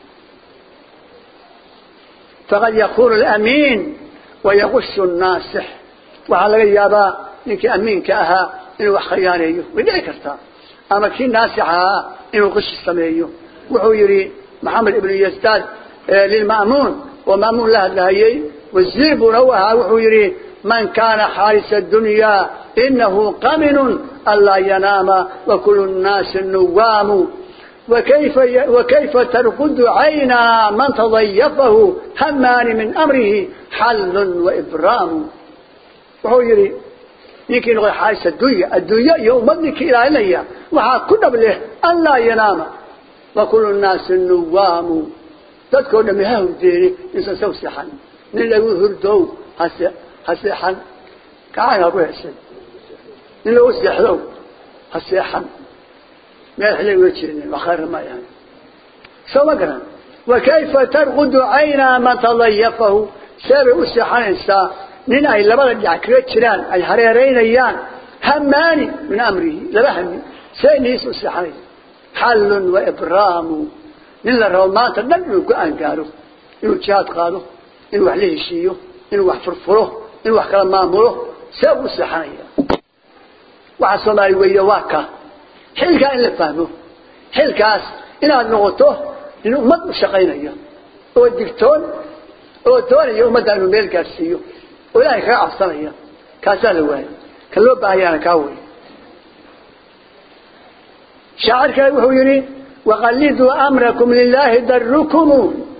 faqad yakunu alamiin wayaqushu nnaasix waxaa laga yaabaa ninkii amiinka ahaa inuu wax khiyaaneeyo way dhici kartaa ama kii naasix ahaa inuu qishi sameeyo wuxuu yidhi maxamed ibnu yastaad lilma'muun oo ma'muun la hadlahayey wasiir buuna u ahaa wuxuu yidhi من كان حارس الدنيا إنه قمن ألا ينام وكل الناس النوام وكيف, وكيف ترقد عينا من تضيفه همان من أمره حل وإبرام وهو يري يمكن يقول حارس الدنيا الدنيا يوم ابنك إلى إلي وها كنا بله ألا ينام وكل الناس النوام تذكر لمهاه الديري إنسان سوسحا نلقوا هردو هسه هسيحن كعين أبو حسن إنه أسيحلو هسيحن ما يحلي وجهني وخير ما يعني سو مقرن وكيف ترغد عينا ما تضيفه سابع أسيحن إنسا نين أي لبدا جعكريت شران أي حريرين أيان هماني من أمره لبهمي سينيس أسيحن حل وإبرام نين للرومات النبي قان قالوا إنه جهاد قالوا إنه وحليه الشيو إنه وحفرفره inuu wax kala maamulo see u seexanaya waxa soomaali weeye waa ka xilkaa in la fahmo xilkaas inaad noqoto in ummad u shaqaynaya oo digtoon oo doonaya ummadda inuu meel gaadhsiiyo oo ilaahay kaga cabsanaya kaasaa la waayay kan loo baahayaana kaa wey shaacir kale wuxuu yidhi waqalliduu amrakum lilaahi darukumu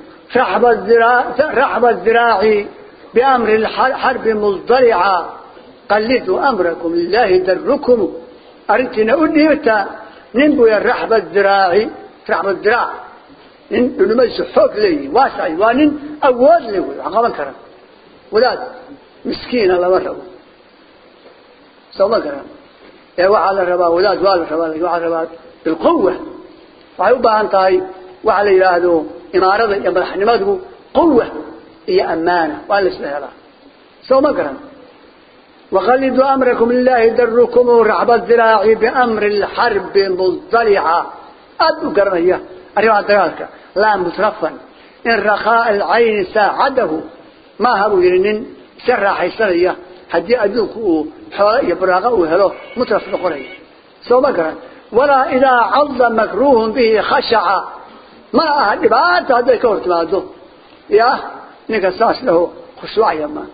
raxba الذراع بأمر الحرب مضطرعا قلدوا أمركم لله دركم أردتنا أديرتا ننبو يا رحب الذراع رحب الذراع إنه ما يسحوك لي واسع وانين أول لي عقابا كرم ولاد مسكين الله مرحبا سوما كرم يا وعلى الربا ولاد وعلى الربا وعلى الربا بالقوة وعيوبا أنتهي وعلى إلهه إمارة يا مدحنماته قوة هي أمانة وأنا سهلة سو مقرن وخلدوا أمركم لله دركم رعب الذراع بأمر الحرب مضطلعا أدو قرنية أريد ذلك لا مترفا إن رخاء العين ساعده ما هبو يرنين سر حيسانية هدي أدوك حوالي براغة وهلو مترف نقرية سو مقرن ولا إذا عض مكروه به خشع ما أهد بات هذا كورت ماذو ya ninka saas laho khushuucaya ma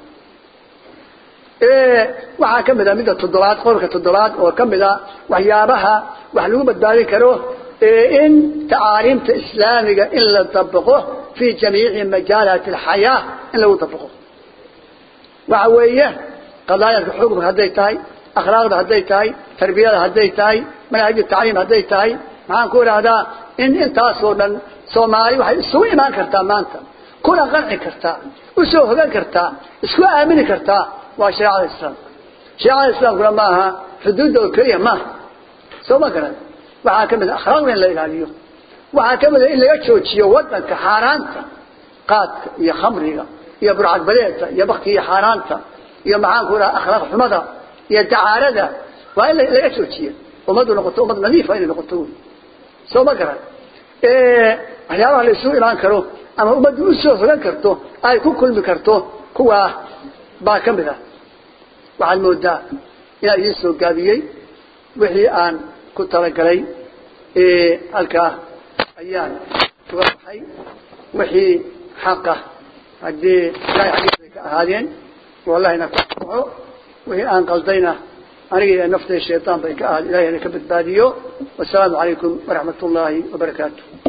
waxaa ka mid a midda toddobaad qolka toddobaad oo ka mid a waxyaabaha wax lagu badbaadin karo in tacaaliimta islaamiga in la dabaqo fi jamiici majaalaati alxayaa in lagu dabaqo waxa weeye qadaayadka xukunka hadday tahay akhlaaqda hadday tahay tarbiyada hadday tahay manhaju tacliim hadday tahay maxaan ku idhaahdaa in intaasoo dhan soomaali waxay isugu imaan kartaa maanta kuna qanci kartaa usoo hogan kartaa isku aamini kartaa waa shareecada islaamka shareecada islaamkuna ma aha xuduudda oo keliya maaha soo ma garan waxaa ka mid a akhlaaqda in la ilaaliyo waxaa ka mid a in laga joojiyo wadanka xaaraanta qaadka iyo khamriga iyo burcadbadeeda iyo baktiga xaaraanta iyo maxaan ku idhaha akhlaaq xumada iyo dacaarada waa in laga joojiyo ummaddu noqoto ummad nadiifa inay noqoto wy soo ma garan waxyaabaha la isugu imaan karo ama ummaddu usoo hogan karto ay ku kulmi karto kuwaa baa ka mid ah waxaad moodaa inaan idiin soo gaabiyey wixii aan ku talagalay halkaa ayaan uga baxay wixii xaqa haddii ilahay xaggiisa ay ka ahaadeen wallahina kuxo wixii aan qaldayna aniga iyo naftay shaytaan bay ka ahaad ilahay na ka badbaadiyo wasalaamu calaykum waraxmat ullaahi wabarakaatu